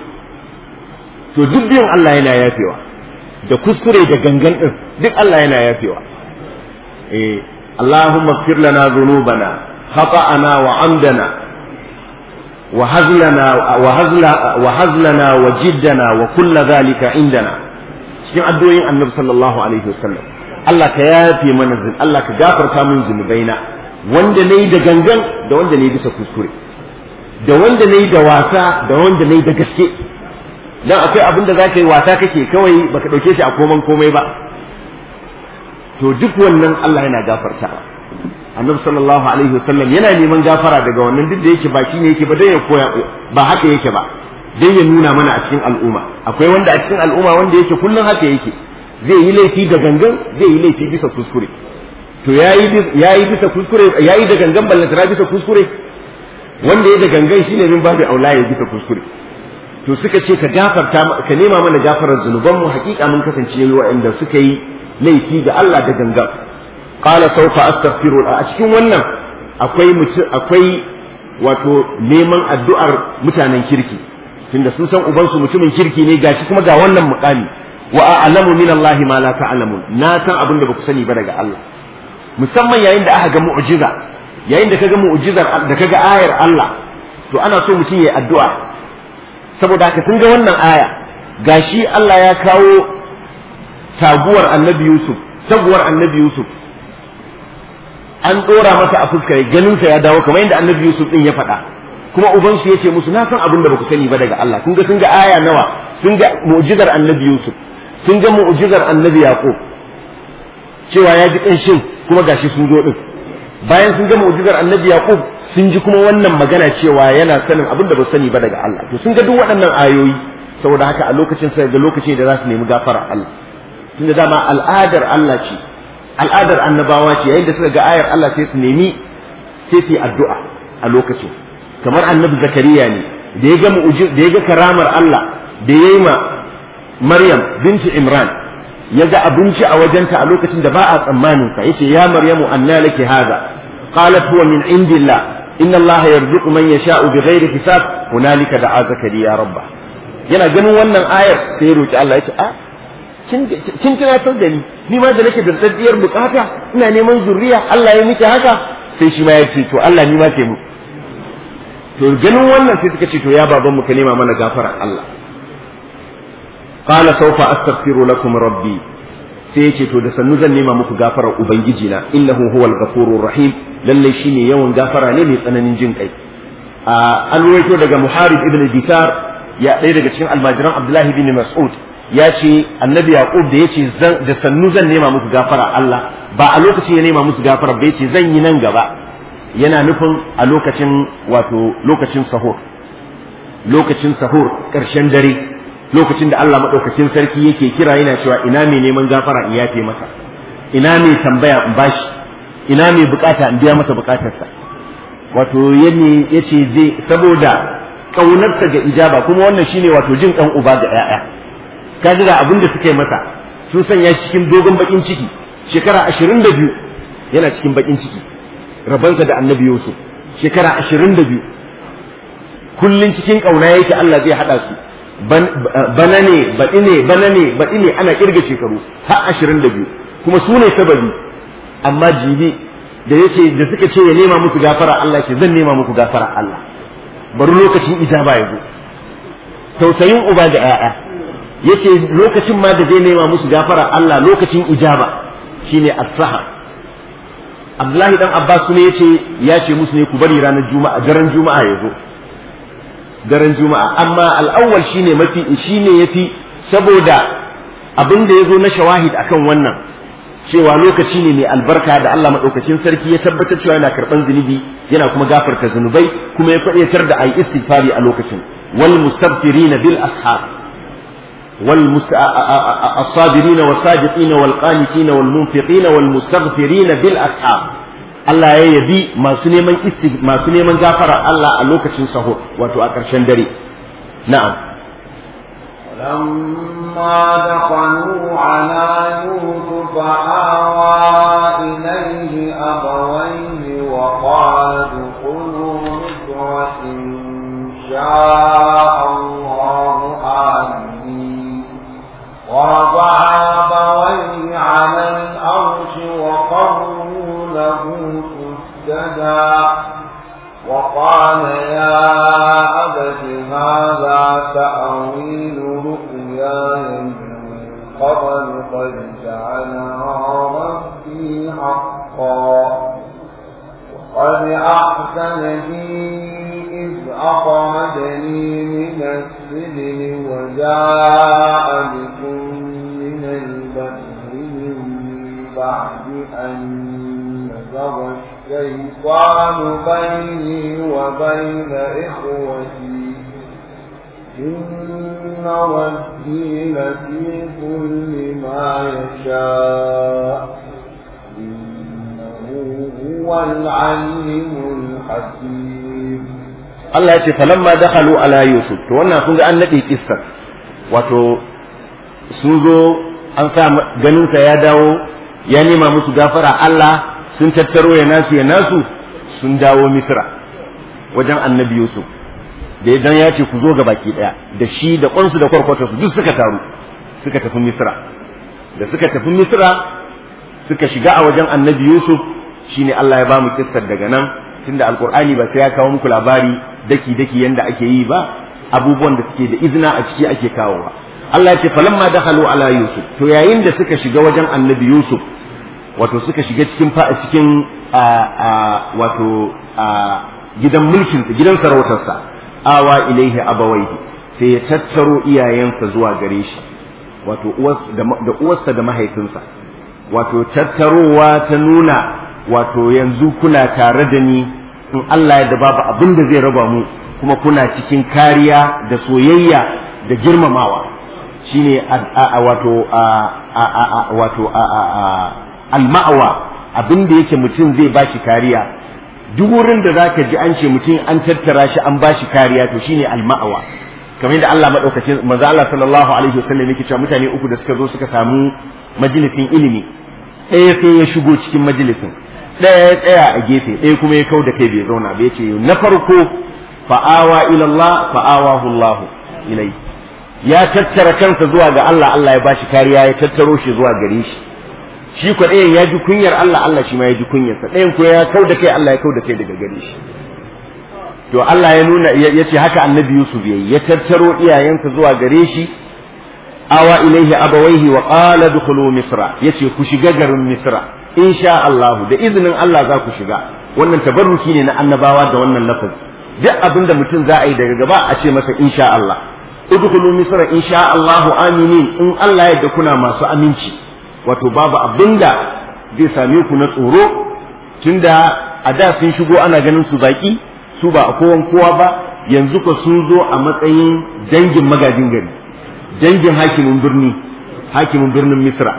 to duk biyan Allah yana yafewa da kuskure da gangan din duk Allah yana yafewa eh Allahumma ighfir lana dhunubana khata'ana wa amdana wa hazlana wa hazla wa hazlana wa jiddana wa kull dhalika indana cikin addu'o'in Annabi sallallahu alaihi wasallam Allah ka yafe mana zin Allah ka gafarta min zunubaina wanda nayi da gangan da wanda nayi bisa kuskure da wanda nayi da wasa da wanda nayi da gaske dan akwai abin da zaka yi wasa kake kawai baka dauke shi a koman komai ba to duk wannan Allah yana gafarta annabi sallallahu alaihi wasallam yana neman gafara daga wannan duk da yake ba shine yake ba dai ya koya ba haka yake ba dai ya nuna mana a cikin al'umma akwai wanda a cikin al'umma wanda yake kullun haka yake zai yi laifi da gangan zai yi laifi bisa kuskure to yayi yayi bisa kuskure yayi da gangan ballantana bisa kuskure wanda ya da gangan shine min babu aula ya bisa kuskure to suka ce ka gafarta ka nema mana gafarar zunubanmu hakika mun kasance yayi waɗanda suka yi laifi ga Allah da gangan qala sawfa astaghfiru a cikin wannan akwai akwai wato neman addu'ar mutanen kirki tunda sun san ubansu mutumin kirki ne gashi kuma ga wannan muqami wa a'lamu min Allah ma la ta'lamun na san abin da baku sani ba daga Allah musamman yayin da aka ga mu'jiza yayin da kaga mu'jizar da kaga ayar Allah to ana so mutum yayi addu'a saboda haka tun ga wannan aya gashi Allah ya kawo taguwar annabi Yusuf taguwar annabi Yusuf an dora masa a fuskar ganinsa ya dawo kamar yadda annabi Yusuf din ya faɗa kuma ubansu ya ce musu na san abin da baku sani ba daga Allah kun ga sun ga aya nawa sun ga mu'jizar annabi Yusuf sun ga mu'jizar annabi Yaqub cewa ya ji ƙanshin kuma gashi sun zo din bayan sun ga mu'jizar annabi Yaqub sun ji kuma wannan magana cewa yana sanin abin da ba sani ba daga Allah to sun ga duk waɗannan ayoyi saboda haka a lokacin sai ga lokaci da za su nemi gafara Allah tunda dama al'adar Allah ce al'adar annabawa ce yayin da suka ga ayar Allah sai su nemi sai su yi addu'a a lokacin kamar annabi zakariya ne da ya ga mu'jiz da ya ga karamar Allah da ya yi ma Maryam binti Imran ya ga abinci a wajenta a lokacin da ba a tsammanin sa yace ya maryamu anna laki hadha qalat huwa min indillah inna allaha yarzuqu man yasha'u bighairi hisab hunalika da'a zakariya rabba yana ganin wannan ayar sai ya roki Allah yace a kin tunatar da ni ni ma da nake da daddiyar bukata ina neman zuriya Allah ya miki haka sai shi ma ya ce to Allah ni ma ke mu to ganin wannan sai suka ce to ya baban mu ka nema mana gafara Allah qala sawfa astaghfiru lakum rabbi sai ya ce to da sannu zan nema muku gafarar ubangiji na innahu huwal ghafurur rahim lalle shine yawan gafara ne mai tsananin jin kai an ruwaito daga muharib ibn ditar ya ɗaya daga cikin almajiran abdullahi bin mas'ud ya ce annabi yaqub da yace da sannu zan nema muku gafara Allah ba a lokacin ya nema musu gafara ba yace zan yi nan gaba yana nufin a lokacin wato lokacin sahur lokacin sahur ƙarshen dare lokacin da Allah maɗaukakin sarki yake kira yana cewa ina mai neman gafara in yafe masa ina mai tambaya in bashi ina mai bukata in biya masa bukatarsa wato yanne yace zai saboda kaunarsa ga ijaba kuma wannan shine wato jin ɗan uba ga 'ya'ya kaji ga abin da suka yi masa sun sanya shi cikin dogon bakin ciki shekara ashirin da biyu yana cikin bakin ciki rabansa da annabi yusuf shekara ashirin da biyu kullum cikin ƙauna yake Allah zai haɗa su bana ne baɗi ne bana ne baɗi ne ana ƙirga shekaru har ashirin da biyu kuma su ne sababi amma jibi da yake da suka ce ya nema musu gafara Allah ke zan nema muku gafara Allah bari lokacin ijaba ya zo tausayin uba da 'ya'ya yace lokacin ma da zai nema musu gafara Allah lokacin ijaba shine as-sahar Abdullahi dan Abbas ne yace ya ce musu ne ku bari ranar Juma'a daren Juma'a ya zo daren Juma'a amma al-awwal shine mafi shine yafi saboda abin da yazo na shawahid akan wannan cewa lokaci ne mai albarka da Allah madaukakin sarki ya tabbatar cewa yana karban zunubi yana kuma gafarta zunubai kuma ya faɗaitar da ayi istighfari a lokacin wal mustaghfirina bil ashab والصابرين والصادقين والقانتين والمنفقين والمستغفرين بالأسحار Allah ya yabi masu neman masu neman gafara Allah a lokacin sahur wato a ƙarshen dare na'am لما دخلوا على يوسف آوى إليه أبويه وقال ادخلوا مصر إن شاء الله آمين ورفع أبويه على الأرش وقروا له سجدا وقال يا أبت هذا تأويل رؤياي من قبل قد جعلها ربي حقا وقد أحسن بي إذ أخرجني من السجن وجاء بكم من البحر من بعد أن نزغ الشيطان بيني وبين إخوتي إن ربي لطيف لما يشاء إنه هو العليم الحكيم Allah ya ce falamma dakhalu ala yusuf to wannan kun ga an nade kissar wato sun zo an sa ganin sa ya dawo ya nema musu gafara Allah sun tattaro ya nasu ya nasu sun dawo misra wajen annabi yusuf da idan ya ce ku zo ga baki daya da shi da kwansu da kwarkwatar su duk suka taru suka tafi misra da suka tafi misra suka shiga a wajen annabi yusuf shine Allah ya ba mu kissar daga nan tunda alqur'ani ba sai ya kawo muku labari daki daki yanda ake yi ba abubuwan da suke da izina a ciki ake kawowa Allah ya ce falamma dakhalu ala yusuf to yayin da suka shiga wajen annabi yusuf wato suka shiga cikin fa cikin wato gidan mulkin gidan sarautarsa awa ilaihi abawaihi sai ya tattaro iyayensa zuwa gare shi wato da uwarsa da mahaifinsa wato tattarowa ta nuna wato yanzu kuna tare da ni in Allah ya da babu abin da zai raba mu kuma kuna cikin kariya da soyayya da girmamawa shine wato wato al-ma'wa abin da yake mutum zai bashi kariya duk wurin da zaka ji an ce mutum an tattara shi an bashi kariya to shine al-ma'wa kamar yadda Allah madaukakin manzo Allah sallallahu alaihi wasallam yake cewa mutane uku da suka zo suka samu majalisin ilimi ɗaya sai ya shigo cikin majalisin ɗaya ya tsaya a gefe ɗaya kuma ya kau da kai bai zauna ba yace na farko fa'awa ila Allah fa'awahu Allah ilai ya tattara kansa zuwa ga Allah Allah ya bashi kariya ya tattaro shi zuwa gare shi shi ko ɗayan ya ji kunyar Allah Allah shi ma ya ji kunyarsa ɗayan ko ya kau da kai Allah ya kau da kai daga gare shi to Allah ya nuna ya ce haka annabi Yusuf yayi ya tattaro iyayensa zuwa gare shi awa ilaihi abawaihi wa qala dukhulu misra yace ku shiga garin misra insha Allah da izinin Allah za ku shiga wannan tabarruki ne na annabawa da wannan lafazi duk abin da mutum za a yi daga gaba a ce masa insha Allah udkhulu misra insha Allah aminin in Allah ya kuna masu aminci wato babu abinda zai same ku na tsoro tunda a da sun shigo ana ganin su baki su ba a kowan kowa ba yanzu ko sun zo a matsayin dangin magajin gari dangin hakimin birni hakimin birnin misra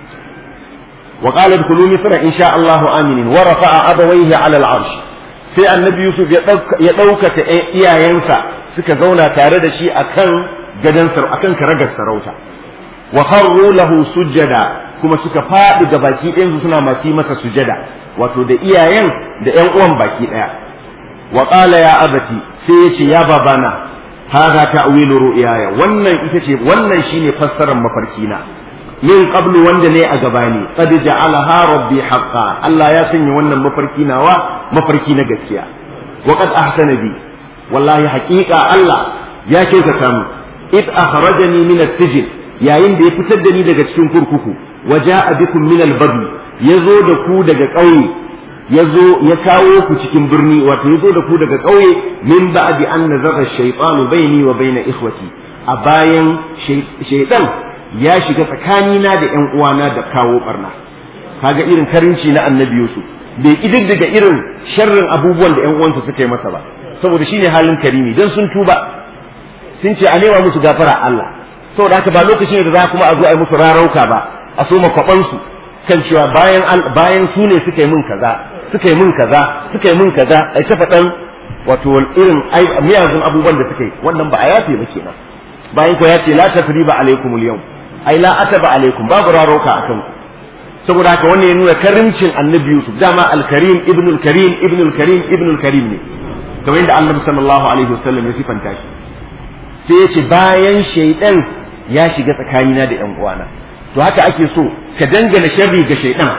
wa qala dkhulu misra insha Allah aminin wa rafa'a abawayhi ala al-arsh sai annabi yusuf ya ya ɗaukaka iyayensa suka zauna tare da shi akan gadan sar akan karagar sarauta wa kharru lahu sujada kuma suka faɗi ga baki ɗayan suna masu masa sujada wato da iyayen da ƴan uwan baki ɗaya wa qala ya abati sai yace ya babana hadha ta'wilu ru'yaya wannan ita ce wannan shine fassarar mafarkina min qablu wanda ne a gabani qad ja'alaha rabbi haqqan Allah ya sanya wannan mafarki nawa mafarki na gaskiya wa qad ahsana bi wallahi haqiqa Allah ya kyautata mu id akhrajani min as-sijn yayin da ya fitar da ni daga cikin kurkuku wa ja'a bikum min al-badwi yazo da ku daga ƙauye yazo ya kawo ku cikin birni wato yazo da ku daga ƙauye min ba'di an nazara shaytanu baini wa baina ikhwati a bayan shaytan ya shiga tsakanina da ƴan uwana da kawo barna kaga irin karinci na annabi Yusuf bai kididdiga irin sharrin abubuwan da ƴan uwansa suka yi masa ba saboda shine halin karimi dan sun tuba sun ce a nema musu gafara Allah saboda haka ba lokacin da za kuma a zo a yi musu rarauka ba a so makwabansu kan cewa bayan bayan su ne suka yi min kaza suka yi min kaza suka yi min kaza ai ta faɗan wato irin miyagun abubuwan da suka yi wannan ba a yafe ba kenan bayan ko ya ce la tasriba alaikum al-yawm ai la ataba alaikum babu rarauka akan ku saboda haka wannan ya nuna karimcin annabi Yusuf dama al-karim ibnul karim ibnul karim ibnul karim ne kamar yadda annabi sallallahu alaihi wasallam ya sifanta shi sai ya ce bayan shaidan ya shiga tsakanina da ƴan uwana to haka ake so ka dangana sharri ga shaidan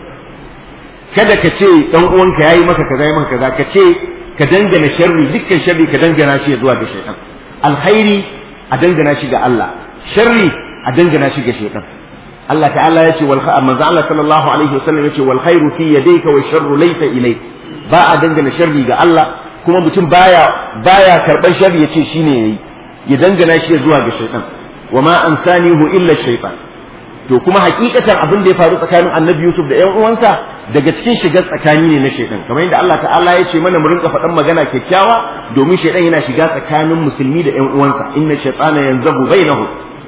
kada ka ce ɗan uwanka yayi maka kaza yayi maka kaza ka ce ka dangana sharri dukkan sharri ka dangana shi zuwa ga shaidan alkhairi a dangana shi ga Allah sharri a dangana shi ga shaidan Allah ta'ala ya ce wal manzo Allah sallallahu alaihi wasallam ya ce wal khairu fi yadayka wa sharru laysa ilayk ba a dangana sharri ga Allah kuma mutum baya baya karban sharri ya ce shine yayi ya dangana shi zuwa ga shaitan wa ma ansanihu illa shaitan to kuma hakikatan abin da ya faru tsakanin annabi yusuf da yan uwansa daga cikin shigar tsakani ne na shaitan kamar yadda Allah ta'ala ya ce mana mu rinka faɗan magana kyakkyawa domin shaitan yana shiga tsakanin musulmi da yan uwansa inna shaytana yanzabu bainahum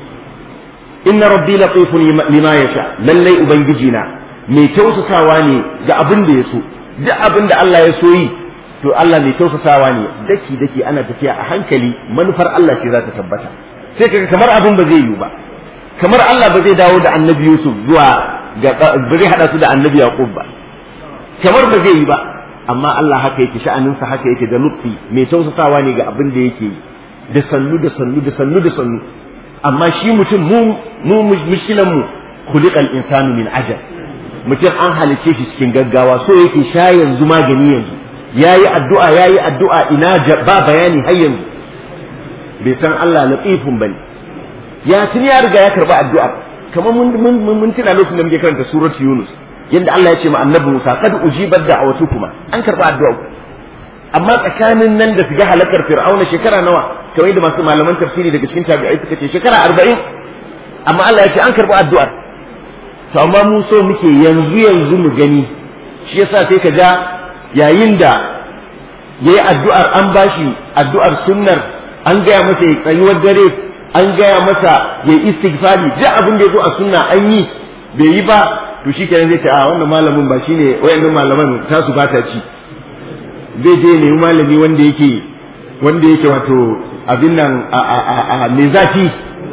inna rabbi latifun lima yasha lallai ubangiji na mai tausasawa ne ga abin da ya so duk abin da Allah ya so yi to Allah mai tausasawa ne daki daki ana tafiya a hankali manufar Allah ce za ta tabbata sai kaga kamar abin ba zai yiwu ba kamar Allah ba zai dawo da annabi Yusuf zuwa ga ba zai hada su da annabi Yaqub ba kamar ba zai yi ba amma Allah haka yake sha'aninsa haka yake da lutfi mai tausasawa ne ga abin da yake da sannu da sannu da sannu da sannu amma shi mutum mu mu mushkilan mu khuliqal insanu min ajal mutum an halice shi cikin gaggawa so yake sha yanzu magani yanzu yayi addu'a yayi addu'a ina ba bayani har yanzu bai san Allah latifun bane ya tun ya riga ya karba addu'a kamar mun mun mun tuna lokacin da muke karanta surat Yunus yadda Allah ya ce ma annabi Musa kad ujibat da'watukuma an karba addu'a amma tsakanin nan da shiga halakar fir'auna shekara nawa kamar yadda masu malaman tafsiri daga cikin tabi'ai suka ce shekara arba'in amma Allah ya ce an karba addu'ar to amma mu so muke yanzu yanzu mu gani shi yasa sai ka ja yayin da yayi addu'ar an bashi addu'ar sunnar an gaya masa ya tsayuwar dare an gaya masa ya yi istighfari duk abin da ya zo a sunna an yi bai yi ba to shi kenan zai ce a wannan malamin ba shine wayannan malaman ta su bata ci zai je nemi malami wanda yake wanda yake wato abin nan mai zafi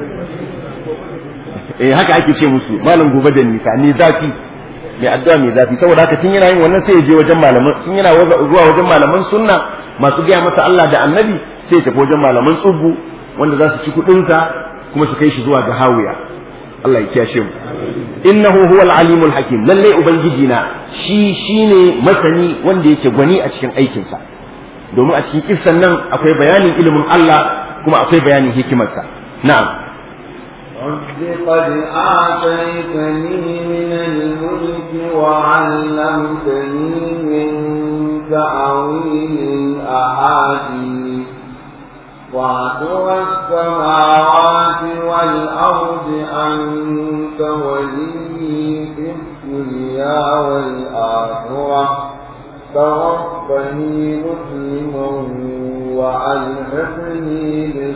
eh haka ake ce musu malam gobe da nisa mai zafi mai addu'a mai zafi saboda haka tun yana yin wannan sai ya je wajen malaman tun yana zuwa wajen malaman sunna masu gaya masa Allah da annabi sai ya tafi wajen malaman tsubbu wanda za su ci kuɗinsa kuma su kai shi zuwa ga hawiya Allah ya kiyashe mu innahu huwal alimul hakim lalle ubangiji na shi shine masani wanda yake gwani a cikin aikinsa domin a cikin kissan nan akwai bayanin ilimin Allah kuma akwai bayanin hikimarsa na'am رب قد آتيتني من الملك وعلمتني من تأويل الأحاديث وعدو السماوات والأرض أنت ولي في الدنيا والآخرة توفني مسلما وألحقني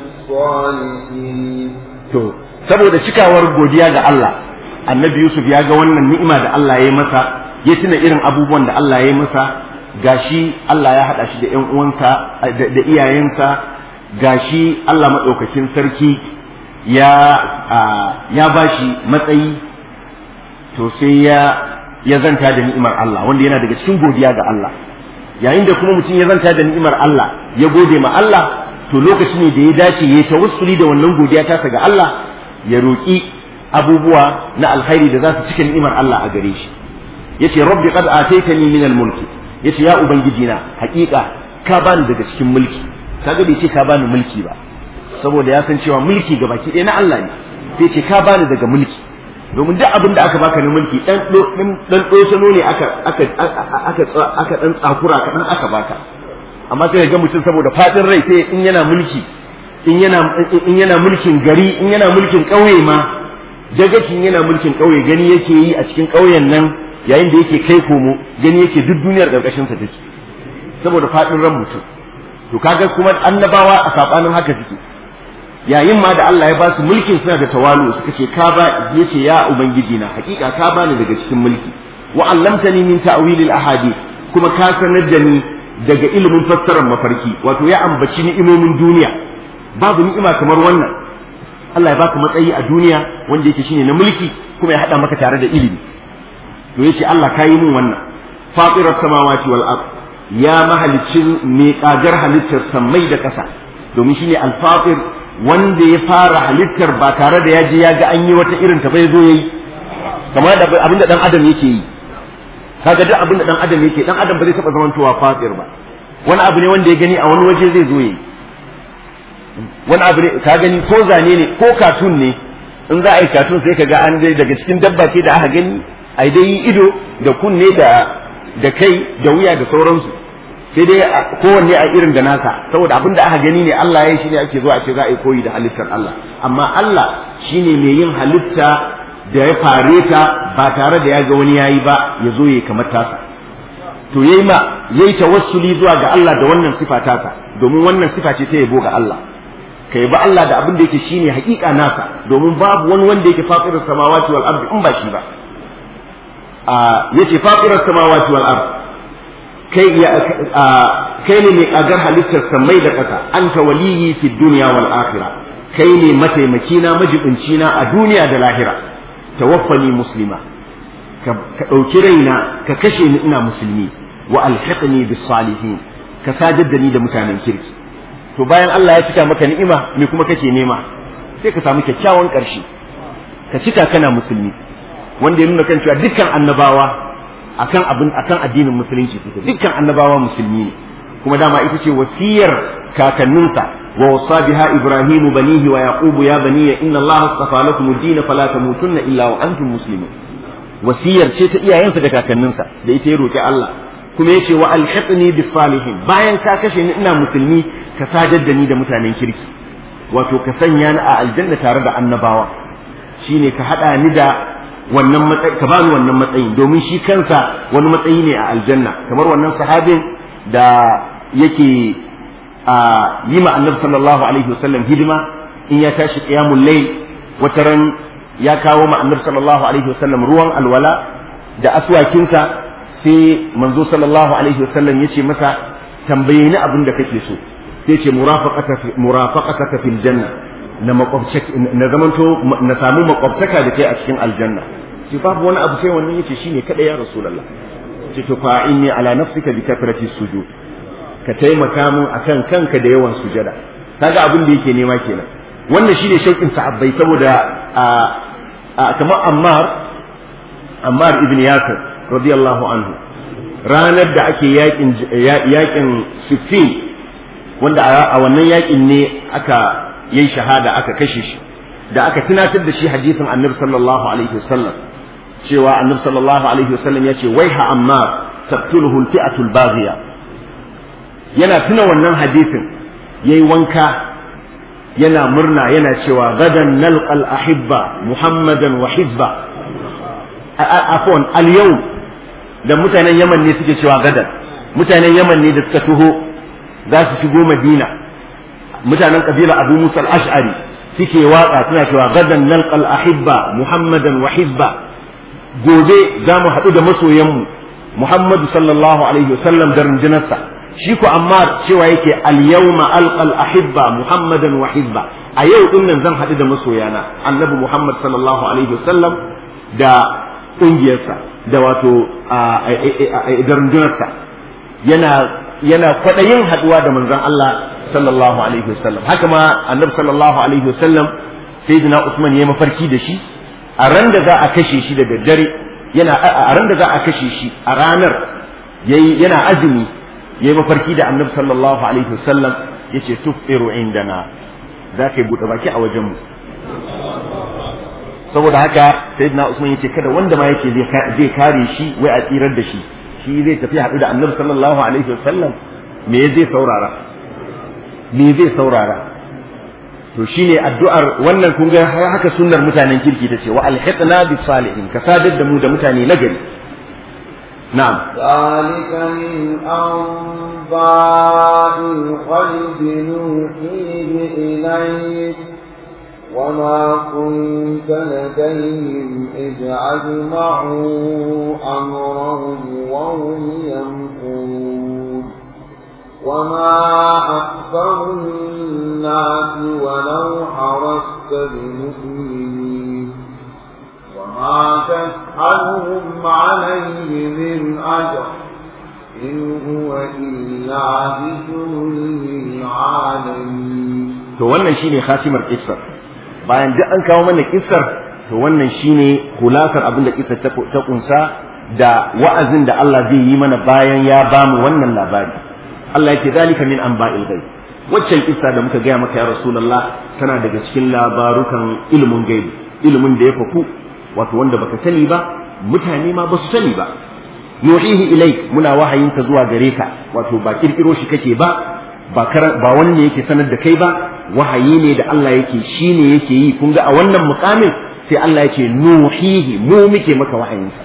بالصالحين to saboda cikawar godiya ga Allah annabi Yusuf ya ga wannan ni'ima da Allah ya yi masa ya tuna irin abubuwan da Allah ya yi masa gashi Allah ya haɗa shi da ƴan uwansa da iyayensa gashi Allah maɗaukakin sarki ya ya bashi matsayi to sai ya ya zanta da ni'imar Allah wanda yana daga cikin godiya ga Allah yayin da kuma mutum ya zanta da ni'imar Allah ya gode ma Allah to lokaci ne da ya dace ya tawassuli da wannan godiya tasa ga Allah ya roƙi abubuwa na alkhairi da za su cika ni'imar Allah a gare shi yace rabbi qad ataitani min al-mulki yace ya ubangiji na haƙiƙa ka bani daga cikin mulki kaga bai ce ka bani mulki ba saboda ya san cewa mulki ga baki ɗaya na Allah ne sai ce ka bani daga mulki domin duk abin da aka baka na mulki dan dan dosano ne aka aka aka aka dan tsakura ka dan aka baka amma sai ga mutum saboda fadin rai sai in yana mulki in yana in yana mulkin gari in yana mulkin ƙauye ma dagacin yana mulkin ƙauye gani yake yi a cikin ƙauyen nan yayin da yake kai komo gani yake duk duniyar ƙarƙashin sa take saboda fadin ran mutum to kaga kuma annabawa a sabanin haka suke yayin ma da Allah ya ba su mulkin suna da tawalu suka ce ka ba yace ya ubangiji na hakika ka bani daga cikin mulki wa allamtani min ta'wil al ahadith kuma ka sanar da ni daga ilimin fassarar mafarki wato ya ambaci ni'imomin duniya babu ni'ima kamar wannan Allah ya baka matsayi a duniya wanda yake shine na mulki kuma ya hada maka tare da ilimi to yace Allah ka yi min wannan fatirar samawati wal ard ya mahalicin mai kagar halittar sammai da ƙasa domin shine al-fatir wanda ya fara halittar ba tare da ya je ya ga an yi wata irin ta bai zo yayi kamar da abinda dan adam yake yi kaga duk abinda dan adam yake dan adam ba zai taba zamantowa fatir ba wani abu ne wanda ya gani a wani waje zai zo yayi wani abu ne ka gani ko zane ne ko katun ne in za a yi katun sai ka ga an dai daga cikin dabba ce da aka gani ai dai ido da kunne da da kai da wuya da sauransu sai dai kowanne a irin da nasa saboda abin da aka gani ne Allah ya yi shi ne ake zuwa a ce za a yi koyi da halittar Allah amma Allah shine mai yin halitta da ya fare ta ba tare da ya ga wani yayi ba ya zo ya kamar tasa to yayi ma yayi tawassuli zuwa ga Allah da wannan sifa tasa domin wannan sifa ce ta yabo ga Allah ka yabi Allah da abin da yake shine hakika nasa domin babu wani wanda yake fatirar samawati wal ardi in ba shi ba yace fatirar samawati wal ardi kai ya kai ne mai kagar halittar sammai da ƙasa anta waliyi fi dunya wal akhirah kai ne mataimaki na majibinci na a duniya da lahira tawaffani muslima ka ɗauki raina ka kashe ni ina musulmi wa alhiqni bis salihin ka sadar da ni da mutanen kirki to bayan Allah ya cika maka ni'ima me kuma kake nema sai ka samu kyakkyawan ƙarshe ka cika kana musulmi wanda ya nuna kan cewa dukkan annabawa akan abin akan addinin musulunci suke dukkan annabawa musulmi ne kuma dama ita ce wasiyar kakanninsa wa wasa biha ibrahim banihi wa yaqub ya baniya inna allaha astafa lakum ad-din fala tamutunna illa wa antum muslimun wasiyar ce ta iyayensa da kakanninsa da ita ya roki Allah kuma yace wa alhiqni bis salihin bayan ka kashe ni ina musulmi ka sadar da ni da mutanen kirki wato ka sanya ni a aljanna tare da annabawa shine ka hada ni da wannan matsayi ka bani wannan matsayin domin shi kansa wani matsayi ne a aljanna kamar wannan sahabin da yake a yi ma annabi sallallahu alaihi wasallam hidima in ya tashi qiyamul layl wataran ya kawo ma annabi sallallahu alaihi wasallam ruwan alwala da aswakinsa sai manzo sallallahu alaihi wasallam yace masa tambaye ni abin da kake so sai ce murafaqataka fil janna na na zamanto na samu makwabtaka da kai a cikin aljanna ce babu wani abu sai wannan yace shine kada ya rasulullah ce to fa inni ala nafsika bi kathrati sujud ka taimaka mun akan kanka da yawan sujada kaga abin da yake nema kenan wannan shine shauƙin sahabbai saboda kamar Ammar Ammar ibn Yasir radiyallahu anhu ranar da ake yakin yakin Siffin wanda a wannan yakin ne aka yayi shahada aka kashe shi da aka tunatar da shi hadisin Annabi sallallahu alaihi wasallam cewa Annabi sallallahu alaihi wasallam ya ce waiha Ammar taqtuluhu al-fi'atu al-baghiya yana tuna wannan hadisin yayi wanka yana murna yana cewa gadan nalqal ahibba muhammadan wa hizba afwan al yau da mutanen yaman ne suke cewa gadan mutanen yaman ne da suka tuho za su shigo madina mutanen kabila abu musa al ash'ari suke waka suna cewa gadan nalqal ahibba muhammadan wa hizba gobe za mu haɗu da masoyanmu muhammadu sallallahu alaihi wasallam da rundunarsa shi ko amma cewa yake al-yawma alqal ahibba muhammadan wa hizba a yau din nan zan haɗu da masoyana annabi muhammad sallallahu alaihi wasallam da ƙungiyarsa da wato da rundunarsa yana yana kwaɗayin haɗuwa da manzon Allah sallallahu alaihi wasallam haka ma annabi sallallahu alaihi wasallam sayyidina usman ya mafarki da shi a ran da za a kashe shi da daddare yana a ran da za a kashe shi a ranar yayi yana azumi yayi mafarki da annabi sallallahu alaihi wasallam yace tufiru indana za ka yi buɗe baki a wajenmu saboda haka sayyidina usman yace kada wanda ma yake zai kare shi wai a tsirar da shi shi zai tafi haɗu da annabi sallallahu alaihi wasallam me zai saurara me zai saurara to shine addu'ar wannan kun ga haka sunnar mutanen kirki tace wa alhiqna bis salihin ka sadar da mu da mutane nagari نعم ذلك من أنباء الغيب نوحيه إليك وما كنت لديهم إذ أجمعوا أمرهم وهم يمكرون وما أكثر الناس ولو حرصت بمؤمنين وما تسألهم عليه من أجر إن هو إلا ذكر للعالمين to wannan shine khatimar kissar bayan duk an kawo mana kissar to wannan shine kulasar abin da kissar ta kunsa da wa'azin da Allah zai yi mana bayan ya bamu wannan labari Allah yake zalika min anba'il ghaib waccan kissa da muka gaya maka ya rasulullah tana daga cikin labarukan ilimin gaibi ilimin da ya faku wato wanda baka sani ba mutane ma basu sani ba nuhihi ilaik muna wahayin ka zuwa gare ka wato ba kirkiro shi kake ba ba ba wanne yake sanar da kai ba wahayi ne da Allah yake shine yake yi kun ga a wannan mukamin sai Allah ya ce nuhihi mu muke maka wahayinsa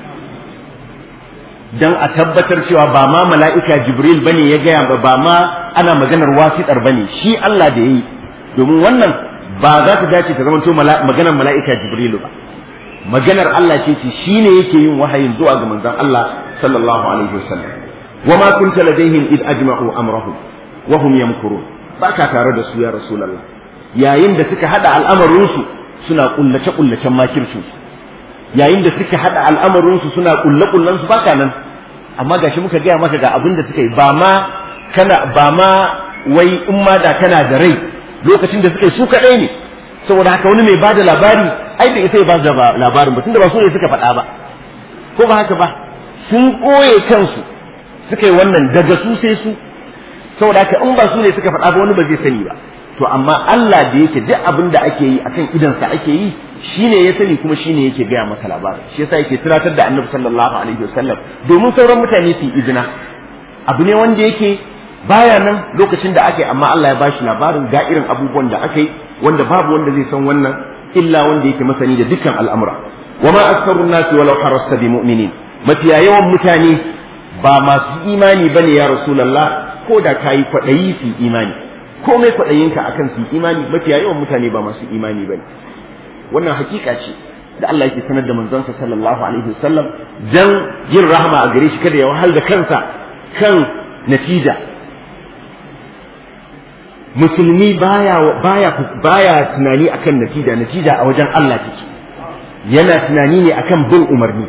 dan a tabbatar cewa ba ma mala'ika jibril bane ya gaya ba ba ma ana maganar wasitar bane shi Allah da yayi domin wannan ba za ta dace ta zamanto maganar mala'ika jibrilu ba maganar Allah ce ce shine yake yin wahayin zuwa ga manzon Allah sallallahu alaihi wasallam wa ma kunta ladaihim id ajma'u amrahum wa hum yamkurun baka tare da su ya rasulullah yayin da suka hada al'amarin su suna kullace kullacen makircin yayin da suka hada al'amarin su suna kulle kullan su baka nan amma gashi muka gaya maka ga abin da suka yi ba ma kana ba ma wai in ma da kana da rai lokacin da suka yi su kadai ne saboda haka wani mai bada labari ai da ita ya ba da labarin ba tunda ba su ne suka faɗa ba ko ba haka ba sun ɓoye kansu suka yi wannan daga su sai su saboda haka in ba su ne suka faɗa ba wani ba zai sani ba to amma Allah da yake duk abin da ake yi akan idansa ake yi shine ya sani kuma shine yake gaya maka labarin shi yasa yake tunatar da Annabi sallallahu alaihi wasallam domin sauran mutane su yi izina abu ne wanda yake baya nan lokacin da aka yi amma Allah ya bashi labarin ga irin abubuwan da aka yi wanda babu wanda zai san wannan illa wanda yake masani da dukkan al'amura wa ma aktharun nasi walau harasta bi mu'minin mafiya yawan mutane ba masu imani bane ya rasulullah ko da kayi kwaɗayi su imani komai kwaɗayinka akan su imani mafiya yawan mutane ba masu imani bane wannan hakika ce da Allah yake sanar da manzansa sallallahu alaihi wasallam dan yin rahama a gare shi kada ya wahal da kansa kan natija musulmi baya baya baya tunani akan natija natija a wajen Allah take yana tunani ne akan bin umarni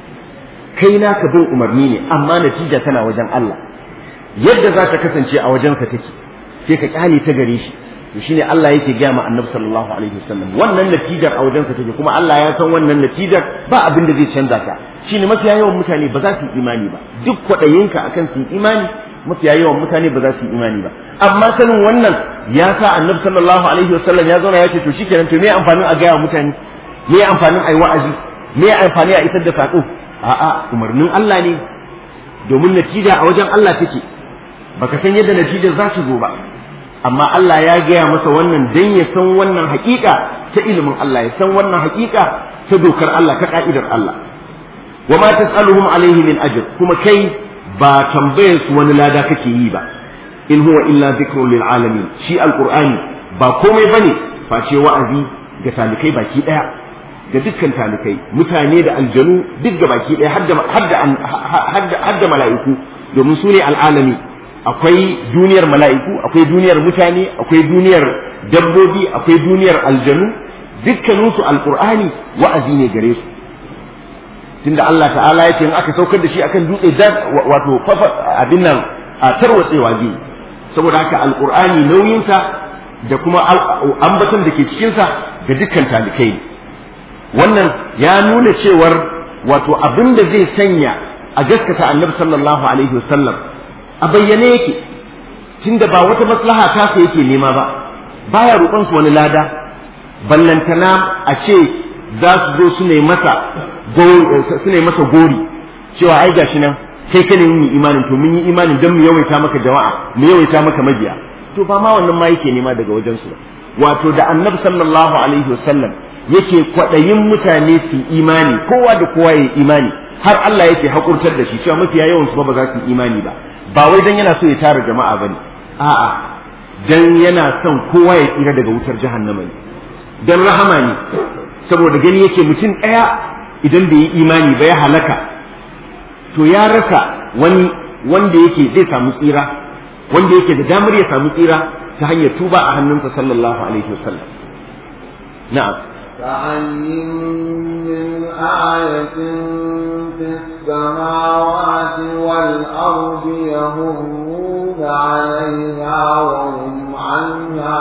kai naka bin umarni ne amma natija tana wajen Allah yadda za ta kasance a wajenka take sai ka kyale ta gare shi to shine Allah yake gaya ma Annabi sallallahu alaihi wasallam wannan natijar a wajensa take kuma Allah ya san wannan natijar ba abin da zai canza ta shine mafiya yawan mutane ba za su yi imani ba duk kwaɗayinka akan su yi imani mafiya yawan mutane ba za su yi imani ba amma sanin wannan ya sa Annabi sallallahu alaihi wasallam ya zauna ya ce to shikenan to me amfanin a gaya wa mutane me amfanin a yi wa'azi me amfani a isar da saƙo a'a umarnin Allah ne domin natija a wajen Allah take baka san yadda natijar za ta zo ba amma Allah ya gaya masa wannan dan ya san wannan hakika ta ilimin Allah ya san wannan hakika ta dokar Allah ta ka'idar Allah wa ma tas'aluhum alaihi min ajr kuma kai ba tambayar su wani lada kake yi ba in huwa illa dhikrun lil alamin shi alqur'ani ba komai bane face wa'azi ga talikai baki daya ga dukkan talikai mutane da aljanu duk ga baki daya hadda hadda hadda mala'iku domin su ne al'alami akwai duniyar mala'iku akwai duniyar mutane akwai duniyar dabbobi akwai duniyar aljanu dukkaninsu alqur'ani wa'azi ne gare su tunda Allah ta'ala ya ce in aka saukar da shi akan dutse wato abin nan a tarwatsewa zai saboda haka alqur'ani nauyinsa da kuma ambaton da ke cikinsa ga dukkan talikai wannan ya nuna cewar wato abin da zai sanya a gaskata annabi sallallahu alaihi wasallam a bayyane yake tunda ba wata maslaha ta sa yake nema ba baya roƙon su wani lada ballantana a ce za su zo su ne masa su ne masa gori cewa ai gashi nan kai ka ne mun imanin to mun yi imanin dan mu yawaita maka jama'a mu yawaita maka mabiya to ba ma wannan ma yake nema daga wajen su wato da annabi sallallahu alaihi wasallam yake kwaɗayin mutane su imani kowa da kowa ya imani har Allah yake hakurtar da shi cewa mafiya yawan su ba za su imani ba ba wai dan yana so ya tara jama'a bane a'a dan yana son kowa ya tsira daga wutar jahannama ne dan rahama ne saboda gani yake mutum ɗaya idan bai yi imani ba ya halaka to ya rasa wani wanda yake zai samu tsira wanda yake da damar ya samu tsira ta hanyar tuba a hannunsa sallallahu alaihi wasallam na'am كأين من آية في السماوات والأرض يمرون عليها وهم عنها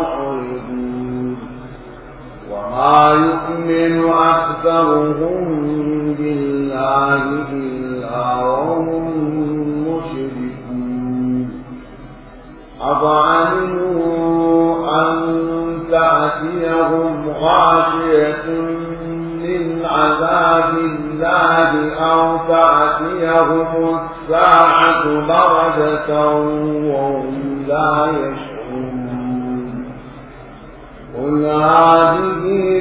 معرضون وما يؤمن أكثرهم بالله إلا وهم مشركون أفعلوا أن تأتيهم غاشية من عذاب الله أو تأتيهم الساعة بردة وهم لا يشعرون قل هذه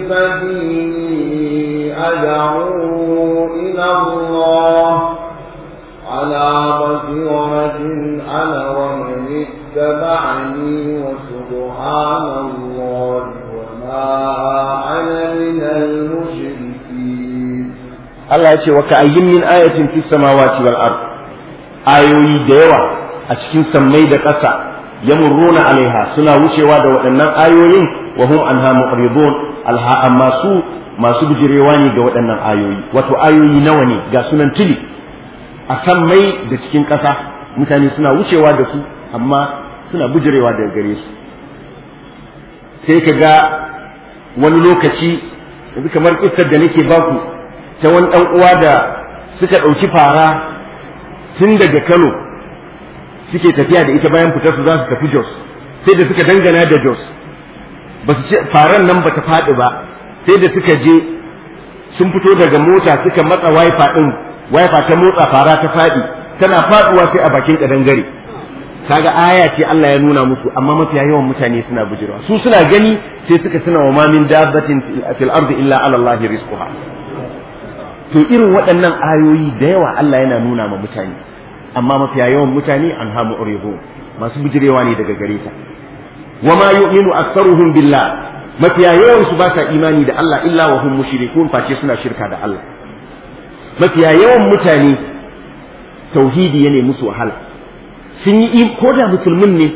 سبيلي أدعو إلى الله على بصيرة أنا ومن اتبعني وسبحان الله وما أنا من المشركين Allah ya ce wa ka ayyin min ayatin fis samawati wal ard ayoyi da yawa a cikin sammai da ƙasa yamurruna alaiha suna wucewa da waɗannan ayoyin wa hum anha muqridun alha amma su masu bijirewa ne ga waɗannan ayoyi wato ayoyi nawa ne ga sunan tili a sammai da cikin ƙasa mutane suna wucewa da su amma suna bijirewa daga gare su sai ka ga wani lokaci yanzu kamar kissar da nake baku ta wani ɗan uwa da suka ɗauki fara tun daga Kano suke tafiya da ita bayan fitar su za su tafi Jos sai da suka dangana da Jos ba su ce faran nan ba ta faɗi ba sai da suka je sun fito daga mota suka matsa wifa ɗin wifa ta motsa fara ta faɗi tana faɗuwa sai a bakin ƙadangare kaga aya ce Allah ya nuna musu amma mafiya yawan mutane suna bujirwa su suna gani sai suka suna wa ma min dabbatin fil ardi illa ala Allah rizquha to irin waɗannan ayoyi da yawa Allah yana nuna ma mutane amma mafiya yawan mutane an hamu urihu masu bijirewa ne daga gare ta wa ma yu'minu aktsaruhum billah mafiya yawan su ba sa imani da Allah illa wa hum mushrikun face suna shirka da Allah mafiya yawan mutane tauhidi yana musu wahala sun yi ko da musulmin ne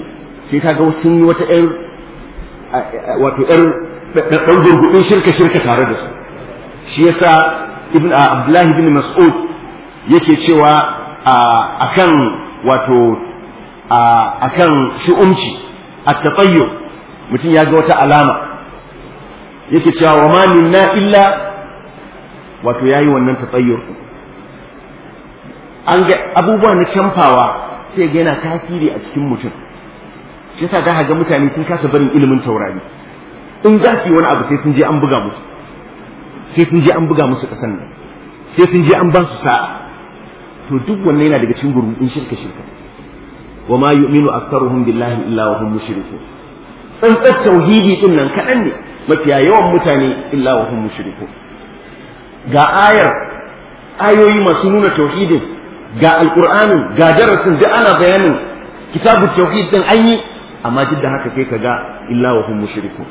sai kaga sun yi wata ƴar wato ƴar ɗan gurgudin shirka shirka tare da su shi yasa ibn abdullahi bin mas'ud yake cewa akan wato akan shi'umci at-tatayyu mutum ya ga wata alama yake cewa wa ma minna illa wato yayi wannan tatayyur an ga abubuwa na camfawa sai ga yana tasiri a cikin mutum shi yasa za ga mutane sun kasa barin ilimin taurari in za su yi wani abu sai sun je an buga musu sai sun je an buga musu kasan nan sai sun je an ba su sa'a to duk wannan yana daga cikin gurbin shirka shirka wa ma yu'minu aktharuhum billahi illa wa hum mushrikun tsantsar tauhidi din nan kaɗan ne mafiya yawan mutane illa wa hum mushrikun ga ayar ayoyi masu nuna tauhidin ga alqur'anin ga darasin duk ana bayanin kitabu tauhid din an yi amma duk da haka kai ka ga illa wa hum mushrikun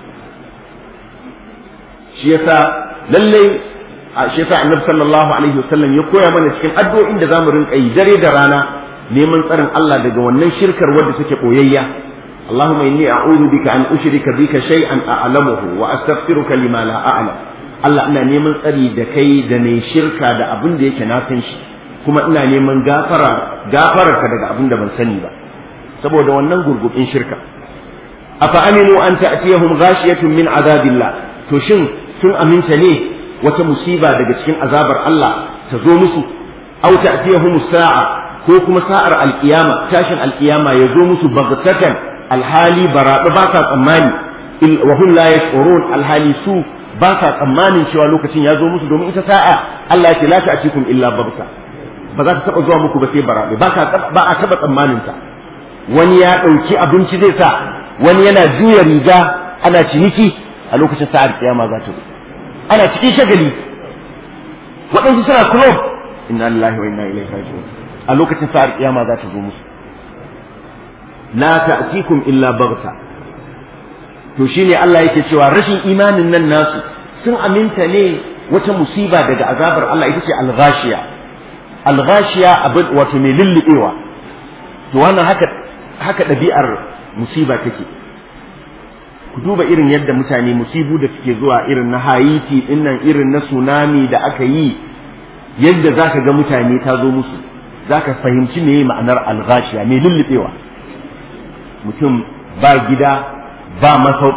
shi yasa lallai shi yasa annabi sallallahu alaihi wasallam ya koya mana cikin addu'o'in da zamu rinka yi dare da rana neman tsarin Allah daga wannan shirkar wadda take boyayya اللهم إني أعوذ بك أن أشرك بك شيئا أعلمه وأستغفرك لما لا أعلم Allah ina neman tsari da kai da ne shirka da abin da yake na san shi kuma ina neman gafara gafararka daga abin da ban sani ba saboda wannan gurgubin shirka afa aminu an ta'tiyahum ghashiyatun min azabillah to shin sun aminta ne wata musiba daga cikin azabar Allah ta zo musu aw ta'tiyahum sa'a ko kuma sa'ar alkiyama tashin alkiyama ya zo musu baghtatan alhali baraɗu ba sa tsammani wa hum la yash'urun alhali su ba sa tsammanin cewa lokacin ya zo musu domin ita sa'a Allah ya ce la ta'tikum illa bagta ba za ta taba zuwa muku ba sai baraɗu ba ba a taba tsammanin ta wani ya ɗauki abinci zai sa wani yana juya riga ana ciniki a lokacin sa'ar kiyama za ta zo ana cikin shagali waɗansu suna club inna lillahi wa inna ilaihi raji'un a lokacin sa'ar kiyama za ta zo musu la ta'tikum illa baghta to shine Allah yake cewa rashin imanin nan nasu sun aminta ne wata musiba daga azabar Allah ita ce al-ghashiya al-ghashiya abin wato mai lullubewa to wannan haka haka ɗabi'ar musiba take ku duba irin yadda mutane musibu da suke zuwa irin na Haiti dinnan irin na tsunami da aka yi yadda zaka ga mutane ta zo musu zaka fahimci me ma'anar al-ghashiya mai lullubewa mutum ba gida ba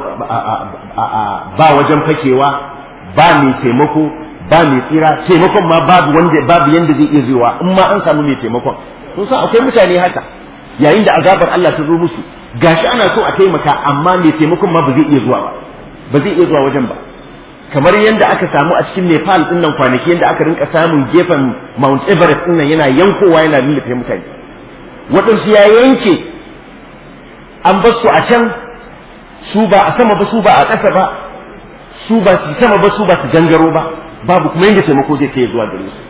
ba wajen fakewa ba mai taimako ba mai tsira taimakon ma babu wanda babu yanda zai iya zuwa in ma an samu mai taimakon sun san akwai mutane haka yayin da azabar Allah ta zo musu gashi ana so a taimaka amma mai taimakon ma ba zai iya zuwa ba ba zai iya zuwa wajen ba kamar yadda aka samu a cikin Nepal din nan kwanaki yadda aka rinka samun gefen Mount Everest din nan yana yankowa yana lullufe mutane waɗansu ya yanke an bar su a can su ba a sama ba su ba a ƙasa ba su ba su sama ba su ba su gangaro ba babu kuma yadda taimako zai kai zuwa gare su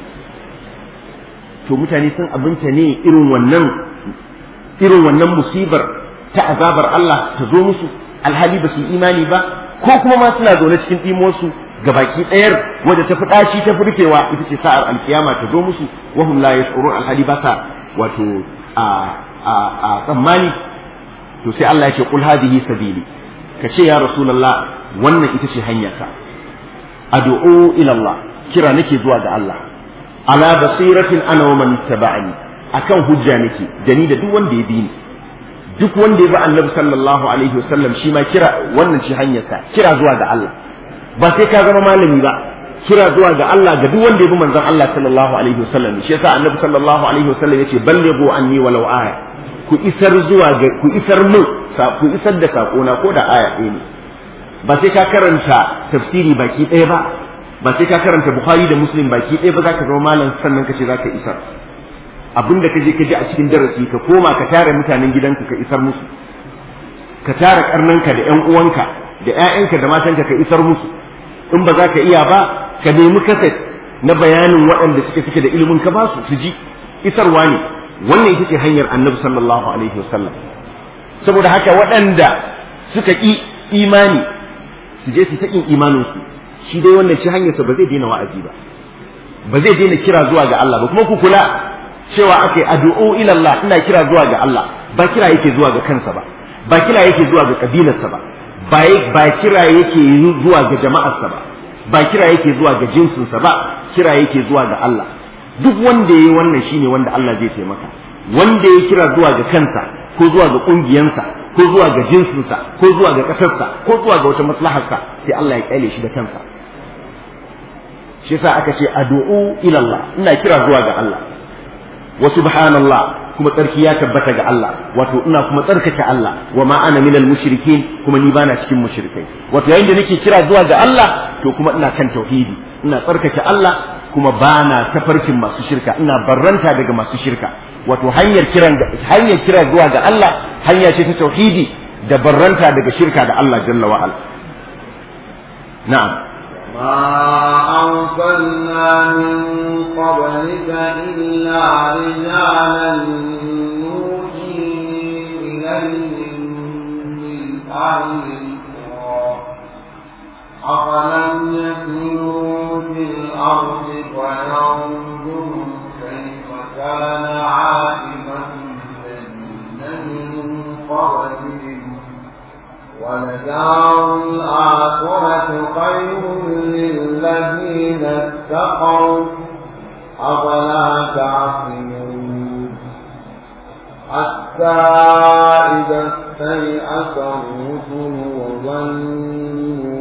to mutane sun abinta ne irin wannan irin wannan musibar ta azabar Allah ta zo musu alhali ba su imani ba ko kuma ma suna zaune cikin ɗimonsu ga baki ɗayar wadda ta fi ɗaci ta furkewa ita ce sa'ar alkiyama ta zo musu wahum la yash'urun alhali ba sa wato a a tsammani to sai Allah ya ce qul hadhihi sabili ka ce ya rasulullah wannan ita ce hanyarka ad'u ila Allah kira nake zuwa ga Allah ala basiratin ana wa man tabani akan hujja nake da ni da duk wanda ya bi ni duk wanda ya bi annabi sallallahu alaihi wasallam shi ma kira wannan shi hanyarsa kira zuwa ga Allah ba sai ka zama malami ba kira zuwa ga Allah ga duk wanda ya bi manzon Allah sallallahu alaihi wasallam shi yasa annabi sallallahu alaihi wasallam yace ballighu anni walau aya ku isar zuwa ga ku isar mu ku isar da sako na ko da aya ɗaya ne ba sai ka karanta tafsiri baki ɗaya ba ba sai ka karanta bukhari da muslim baki ɗaya ba za ka zama malam sannan ka ce za ka isar abin da ka je ka ji a cikin darasi ka koma ka tara mutanen gidanka ka isar musu ka tara karnanka da ƴan uwanka da ƴaƴanka da matanka ka isar musu in ba za ka iya ba ka nemi kaset na bayanin waɗanda suke suke da ilimin ka ba su su ji isarwa ne wannan ita ce hanyar annabi sallallahu alaihi wasallam saboda haka waɗanda suka ƙi imani su je su ta ƙin imaninsu shi dai wannan shi hanyarsa ba zai daina wa'azi ba ba zai daina kira zuwa ga Allah ba kuma ku kula cewa ake addu'o ila Allah ina kira zuwa ga Allah ba kira yake zuwa ga kansa ba ba kira yake zuwa ga kabilarsa ba ba kira yake zuwa ga jama'arsa ba ba kira yake zuwa ga jinsinsa ba kira yake zuwa ga Allah duk wanda yayi wannan shine wanda Allah zai taimaka wanda ya kira zuwa ga kansa ko zuwa ga kungiyansa ko zuwa ga jinsinsa ko zuwa ga kasarsa ko zuwa ga wata maslaharsa sai Allah ya kyale shi da kansa shi yasa aka ce addu'u ila Allah ina kira zuwa ga Allah wa subhanallah kuma tsarki ya tabbata ga Allah wato ina kuma tsarkake Allah wa ma ana minal mushrikin kuma ni bana cikin mushrikai wato yayin da nake kira zuwa ga Allah to kuma ina kan tauhidi ina tsarkake Allah kuma bana tafarkin masu shirka ina barranta daga masu shirka wato hanyar kiran hanyar kira zuwa ga Allah hanya ce ta tauhidi da barranta daga shirka da Allah jalla wa ala na'am ما أرسلنا من قبلك إلا رجالا نوحي إليهم من أهل القرى أفلم يسيروا في الأرض فينظروا كيف كان عاقبة الذين من قبلهم ولدار الآخرة خير للذين اتقوا أفلا تعقلون حتى إذا استيأس الرسل وظنوا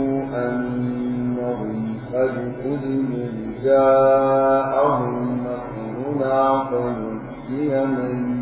أنهم قد كذبوا جاءهم نصرنا فنجي من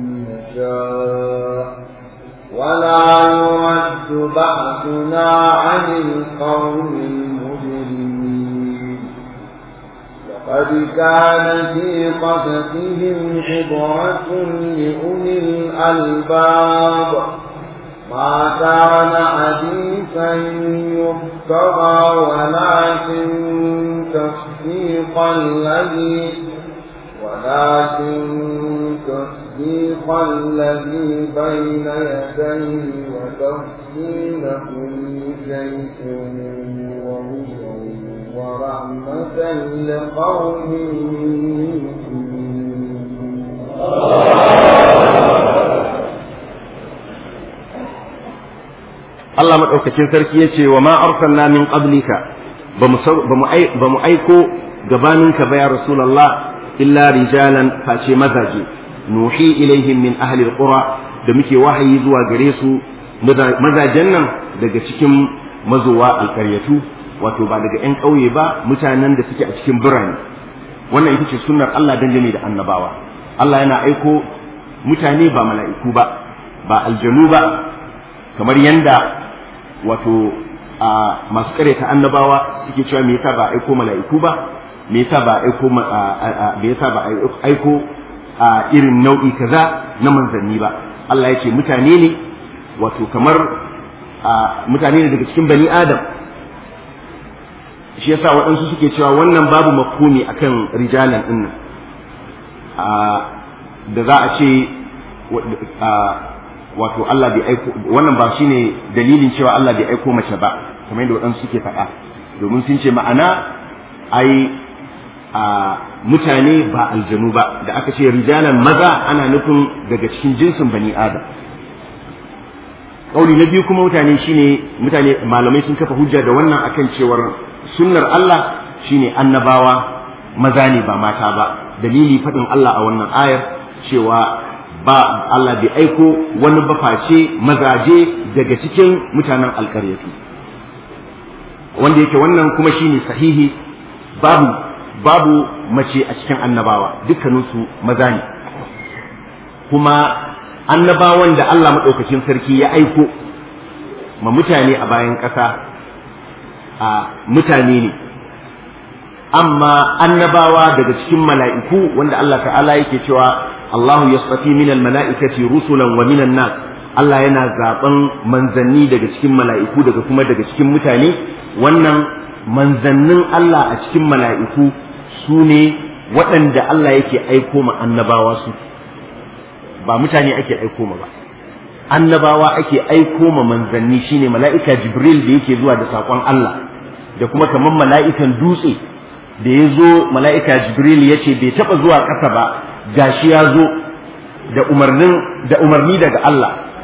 نشاء ولا يرد بأسنا عن القوم المجرمين لقد كان في قصصهم عبرة لأولي الألباب ما كان حديثا يفترى ولكن تصديق الذي ولكن تصديق الذي بين يديه وتفصيل كل شيء وهدى ورحمة لقوم Allah maɗaukacin sarki ya ce wa ma arsalna min qablika ba mu aiko gabaninka ba ya Rasulallah illa rijalan face mazaje nuhi ilaihim min ahli alqura da muke wahayi zuwa gare su mazajen nan daga cikin mazowa alkaryatu wato ba daga 'yan ƙauye ba mutanen da suke a cikin birane wannan ita ce sunnar Allah dangane da annabawa Allah yana aiko mutane ba mala'iku ba ba aljanu ba kamar yanda wato a masu ta annabawa suke cewa me yasa ba aiko mala'iku ba me yasa ba aiko me yasa ba aiko a irin nau'i kaza na manzanni ba Allah ya ce mutane ne wato kamar mutane ne daga cikin bani adam shi yasa waɗansu suke cewa wannan babu mafhumi akan rijalan din nan da za a ce wato Allah bai aiko wannan ba shine dalilin cewa Allah bai aiko mace ba kamar yadda waɗansu suke faɗa domin sun ce ma'ana ai a mutane ba aljanu ba da aka ce rijalan maza ana nufin daga cikin jinsin bani adam kauli na biyu kuma mutane shine mutane malamai sun kafa hujja da wannan akan cewar sunnar Allah shine annabawa maza ne ba mata ba dalili faɗin Allah a wannan ayar cewa ba Allah bai aiko wani baface mazaje daga cikin mutanen alƙaryatu wanda yake wannan kuma shine sahihi babu babu mace a cikin annabawa dukkaninsu maza ne kuma annabawan da Allah maɗaukakin sarki ya aiko ma mutane a bayan ƙasa a mutane ne amma annabawa daga cikin mala'iku wanda Allah ta'ala yake cewa Allahu yasfafi minal mala'ikati rusulan wa minan nas Allah yana zaben manzanni daga cikin mala'iku daga kuma daga cikin mutane wannan manzannin Allah a cikin mala'iku su ne waɗanda Allah yake aiko ma annabawa su ba mutane ake aiko ma ba annabawa ake aiko ma manzanni shine mala'ika jibril da yake zuwa da saƙon Allah da kuma kamar mala'ikan dutse da ya zo mala'ika jibril ya ce bai taɓa zuwa ƙasa ba gashi ya zo da umarnin da umarni daga Allah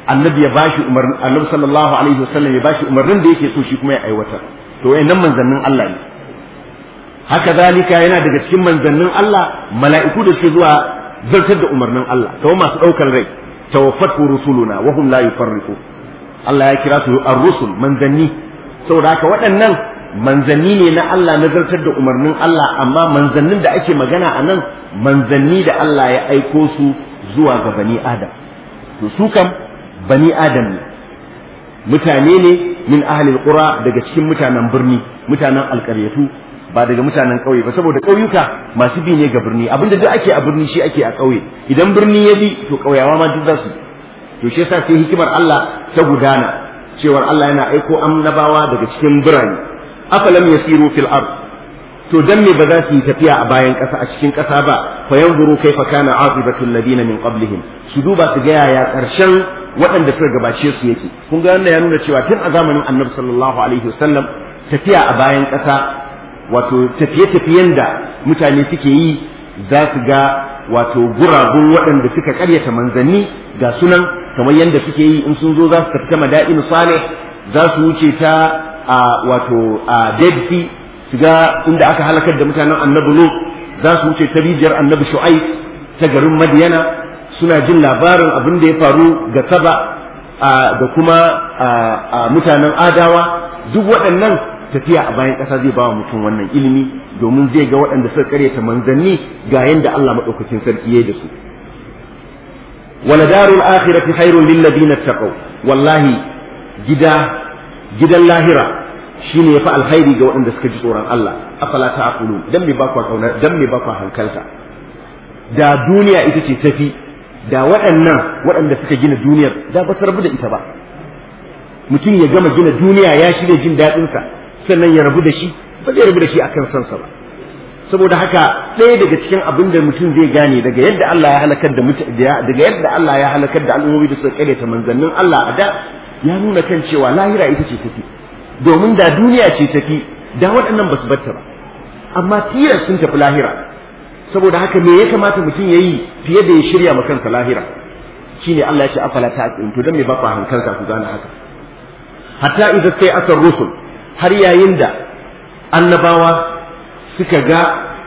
annabi ya bashi umarni annabi sallallahu alaihi wasallam ya bashi umarnin da yake so shi kuma ya aiwatar to wayannan manzannin Allah ne haka zalika yana daga cikin manzannin Allah mala'iku da suke zuwa zartar da umarnin Allah kamar masu daukar rai tawaffatu rusuluna wa hum la yufarriqu Allah ya kira su ar-rusul manzanni saboda haka waɗannan manzanni ne na Allah na zartar da umarnin Allah amma manzannin da ake magana a nan manzanni da Allah ya aiko su zuwa ga bani Adam to su kam bani Adam ne mutane ne min ahlil qura daga cikin mutanen birni mutanen alƙaryatu ba daga mutanen ƙauye ba saboda ƙauyuka masu bi ne ga birni abinda duk ake a birni shi ake a ƙauye idan birni ya bi to ƙauyawa ma duk za su to shi yasa sai hikimar Allah ta gudana cewar Allah yana aiko annabawa daga cikin birane afalam yasiru fil ard to dan me ba za su yi tafiya a bayan ƙasa a cikin ƙasa ba fa yanzuru kaifa kana aqibatul ladina min qablihim su duba su ga yaya ƙarshen waɗanda suka gabace su yake kun ga wannan ya nuna cewa tun a zamanin Annabi sallallahu alaihi wasallam tafiya a bayan ƙasa wato tafiye-tafiyen da mutane suke yi za su ga wato guragun waɗanda suka ƙaryata manzanni ga sunan kamar yadda suke yi in sun zo za su tafi ta mada'in salih za su wuce ta a wato a dead sea su ga inda aka halakar da mutanen annabi lut za su wuce ta rijiyar annabi shu'aib ta garin madiyana suna jin labarin abin da ya faru ga saba da kuma mutanen adawa duk waɗannan tafiya a bayan ƙasa zai ba wa mutum wannan ilimi domin zai ga waɗanda suka karyata manzanni ga yadda Allah maɗaukakin sarki ya da su wala darul akhirati khairun lil ladina taqaw wallahi gida gidan lahira shine yafi alkhairi ga waɗanda suka ji tsoron Allah afala ta'qulu dan me ba ku kauna dan me ba ku hankalta da duniya ita ce tafi da waɗannan waɗanda suka gina duniyar da ba su rabu da ita ba mutum ya gama gina duniya ya shirya jin daɗinsa sannan ya rabu da shi ba zai rabu da shi akan sansa ba saboda haka ɗaya daga cikin abin da mutum zai gane daga yadda Allah ya halakar da daga yadda Allah ya halakar da al'ummomi da suka karyata manzannin Allah a da ya nuna kan cewa lahira ita ce tafi domin da duniya ce tafi da waɗannan ba su batta ba amma tilas sun tafi lahira saboda haka me ya kamata mutum ya yi fiye da ya shirya ma kansa lahira shine Allah ya ce afala ta'qilun to dan me ba ku hankalta ku gane haka hatta idza sai asar rusul har yayin da annabawa suka ga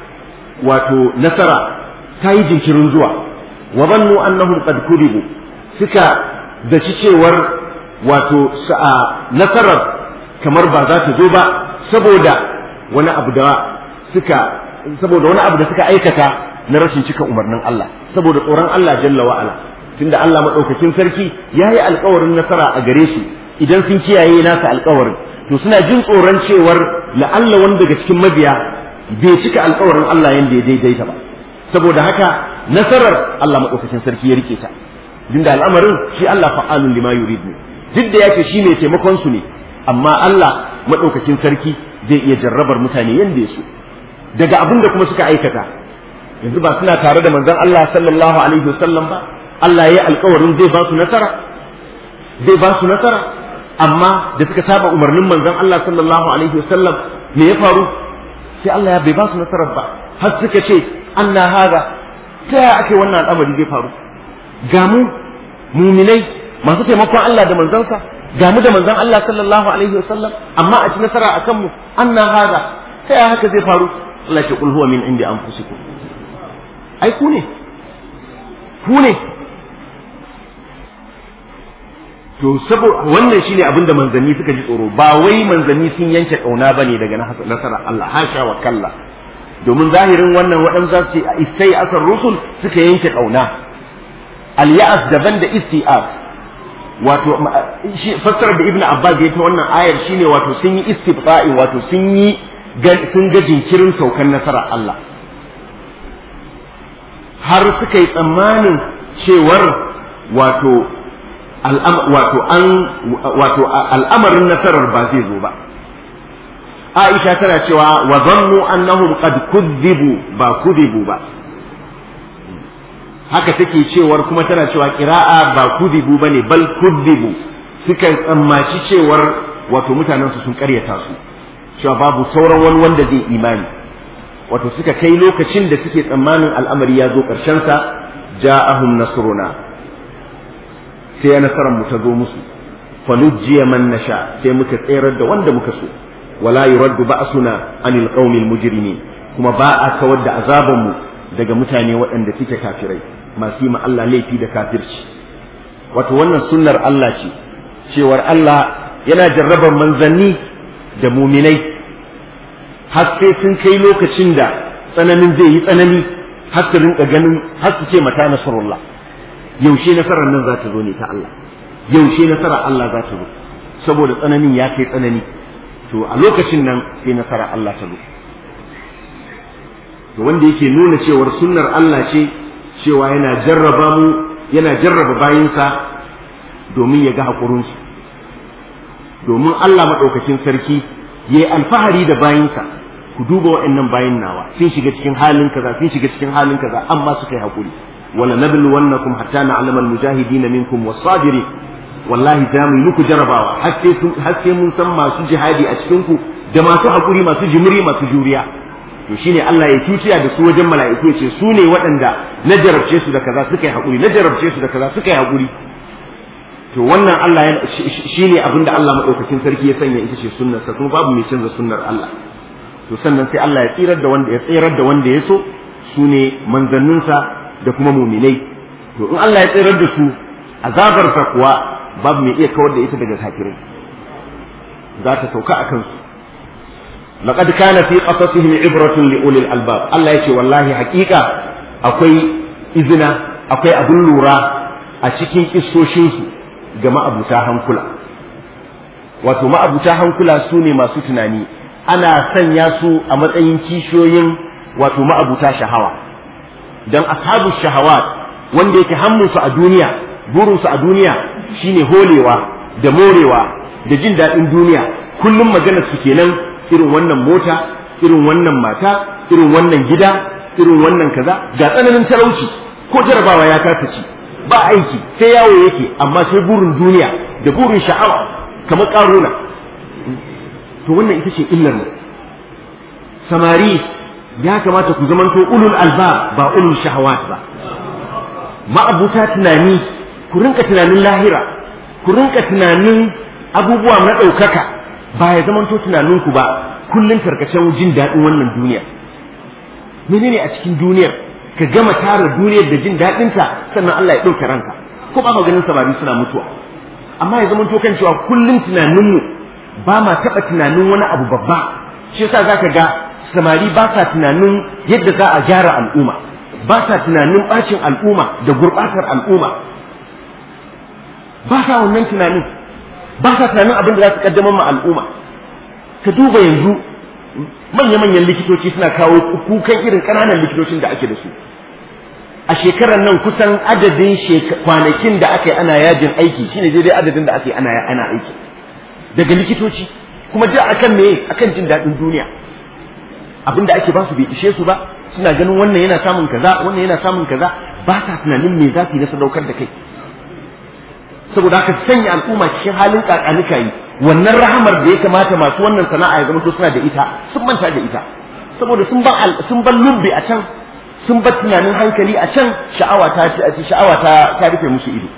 wato nasara ta yi jinkirin zuwa wa zannu annahum qad kudibu suka zaci cewar wato sa'a nasarar kamar ba za ta zo ba saboda wani abu da suka saboda wani abu da suka aikata na rashin cika umarnin Allah saboda tsoron Allah jalla wa ala tunda Allah madaukakin sarki yayi alƙawarin nasara a gare su idan sun kiyaye nasa alƙawarin to suna jin tsoron cewar la'alla wani daga cikin mabiya bai cika alƙawarin Allah yanda ya daidaita ba saboda haka nasarar Allah madaukakin sarki ya rike ta dinda al'amarin shi Allah fa'alun lima yurid ne duk da yake shi ne taimakon su ne amma Allah madaukakin sarki zai iya jarrabar mutane yanda ya so daga abin da kuma suka aikata yanzu ba suna tare da manzon Allah sallallahu alaihi wasallam ba Allah ya yi alƙawarin zai ba su nasara zai ba su nasara amma da suka saba umarnin manzon Allah sallallahu alaihi wasallam me ya faru sai Allah ya bai ba su nasarar ba har suka ce anna haga ta ya ake wannan al'amari zai faru ga mu muminai masu taimakon Allah da manzansa ga mu da manzon Allah sallallahu alaihi wasallam amma a ci nasara akan mu anna haga ta ya haka zai faru Allah ya ce kul huwa min indi anfusikum ai ku ne ku ne to saboda wannan shine abin da manzanni suka ji tsoro ba wai manzanni sun yanke kauna bane daga nasarar Allah hasha wa kalla domin zahirin wannan waɗan za su ce istai asar rusul suka yanke kauna al-ya'as daban da isti'as wato shi fassara da ibnu abbas ya ta wannan ayar shine wato sun yi istifta'i wato sun yi sun ga jinkirin saukan nasarar Allah har suka yi tsammanin cewar wato wato an wato al'amarin nasarar ba zai zo ba Aisha tana cewa wa zannu annahum qad kudzibu ba kudibu ba haka take cewar kuma tana cewa qira'a ba kudibu bane bal kudibu suka tsammaci cewar wato mutanen su sun karyata su cewa babu sauran wani wanda zai imani wato suka kai lokacin da suke tsammanin al'amari ya zo ƙarshen sa ja'ahum nasruna sai nasarar mu ta zo musu falujjiya man nasha sai muka tsayar da wanda muka so wala yuraddu ba'suna anil qaumil mujrimin kuma ba a kawar da azaban mu daga mutane waɗanda suke kafirai masu yi ma Allah laifi da kafirci wato wannan sunnar Allah ce cewar Allah yana jarrabar manzanni da muminai har sai sun kai lokacin da tsananin zai yi tsanani har su rinka ganin har su ce mata nasarullah yaushe nasarar nan za ta zo ne ta Allah yaushe nasarar Allah za ta zo saboda tsananin ya kai tsanani to a lokacin nan sai nasarar Allah ta zo to wanda yake nuna cewar sunnar Allah ce cewa yana jarraba mu yana jarraba bayinsa domin ya ga haƙurinsu domin Allah maɗaukakin sarki ya yi alfahari da bayinsa ku duba waɗannan bayin nawa sun shiga cikin halin kaza sun shiga cikin halin kaza amma suka yi haƙuri wala nabluwannakum hatta na'lama al-mujahidin minkum was-sabirin wallahi za mu yi muku jarabawa har sai mun san masu jihadi a cikin ku da masu haƙuri masu jimiri masu juriya to shine Allah ya tuciya da su wajen mala'iku ya ce su ne waɗanda na jarabce su da kaza suka yi haƙuri na jarabce su da kaza suka yi haƙuri to wannan Allah ya shine abin da Allah madaukakin sarki ya sanya ita ce sunnar sa kuma babu mai canza sunnar Allah to sannan sai Allah ya tsirar da wanda ya tsirar da wanda ya so su ne manzanninsa da kuma muminai to in Allah ya tsirar da su azabar ta kuwa babu mai iya kawar da ita daga kafirai za ta sauka a kansu laqad kana fi qasasihim ibratun li ulil albab Allah yake wallahi hakika akwai izina akwai abun lura a cikin kissoshinsu ga ma'abuta hankula wato ma'abuta hankula su ne masu tunani ana sanya su a matsayin kishiyoyin wato ma'abuta shahawa dan ashabu shahawat wanda yake hammunsu a duniya burinsu a duniya shine holewa da morewa da jin daɗin duniya kullum maganar su kenan irin wannan mota irin wannan mata irin wannan gida irin wannan kaza ga tsananin talauci ko jarabawa ya kasa ci ba aiki sai yawo yake amma sai burin duniya da burin sha'awa kamar karuna to wannan ita ce illar mu samari ya kamata ku zamanto ulul alba ba ulul shahawat ba ma'abuta tunani ku rinka tunanin lahira ku rinka tunanin abubuwa na ɗaukaka ba ya zamanto tunaninku ba kullum karkashin jin daɗin wannan duniya menene a cikin duniyar ka gama tara duniyar da jin daɗinta sannan Allah ya ɗauke ranka ko ba ka ganin samari suna mutuwa amma ya zamanto kan cewa kullum tunaninmu ba ma taɓa tunanin wani abu babba shi yasa zaka ga samari ba sa tunanin yadda za a gyara al'umma ba sa tunanin ɓacin al'umma da gurɓatar al'umma ba sa wannan tunanin ba sa tunanin abin da za su kaddamar ma al'umma ka duba yanzu manya-manyan likitoci suna kawo kukan irin ƙananan likitocin da ake da su a shekarar nan kusan adadin kwanakin da aka yi ana yajin aiki shine daidai adadin da aka yi ana ana aiki daga likitoci kuma ji akan me akan jin daɗin duniya abin da ake ba su bai ishe su ba suna ganin wannan yana samun kaza wannan yana samun kaza ba sa tunanin me za su yi na sadaukar da kai saboda haka sanya al'umma cikin halin kakanika yi wannan rahamar da ya kamata masu wannan sana'a ya zama to suna da ita sun manta da ita saboda sun ban sun ban lumbe a can sun bar tunanin hankali a can sha'awa ta sha'awa ta ta rufe musu ido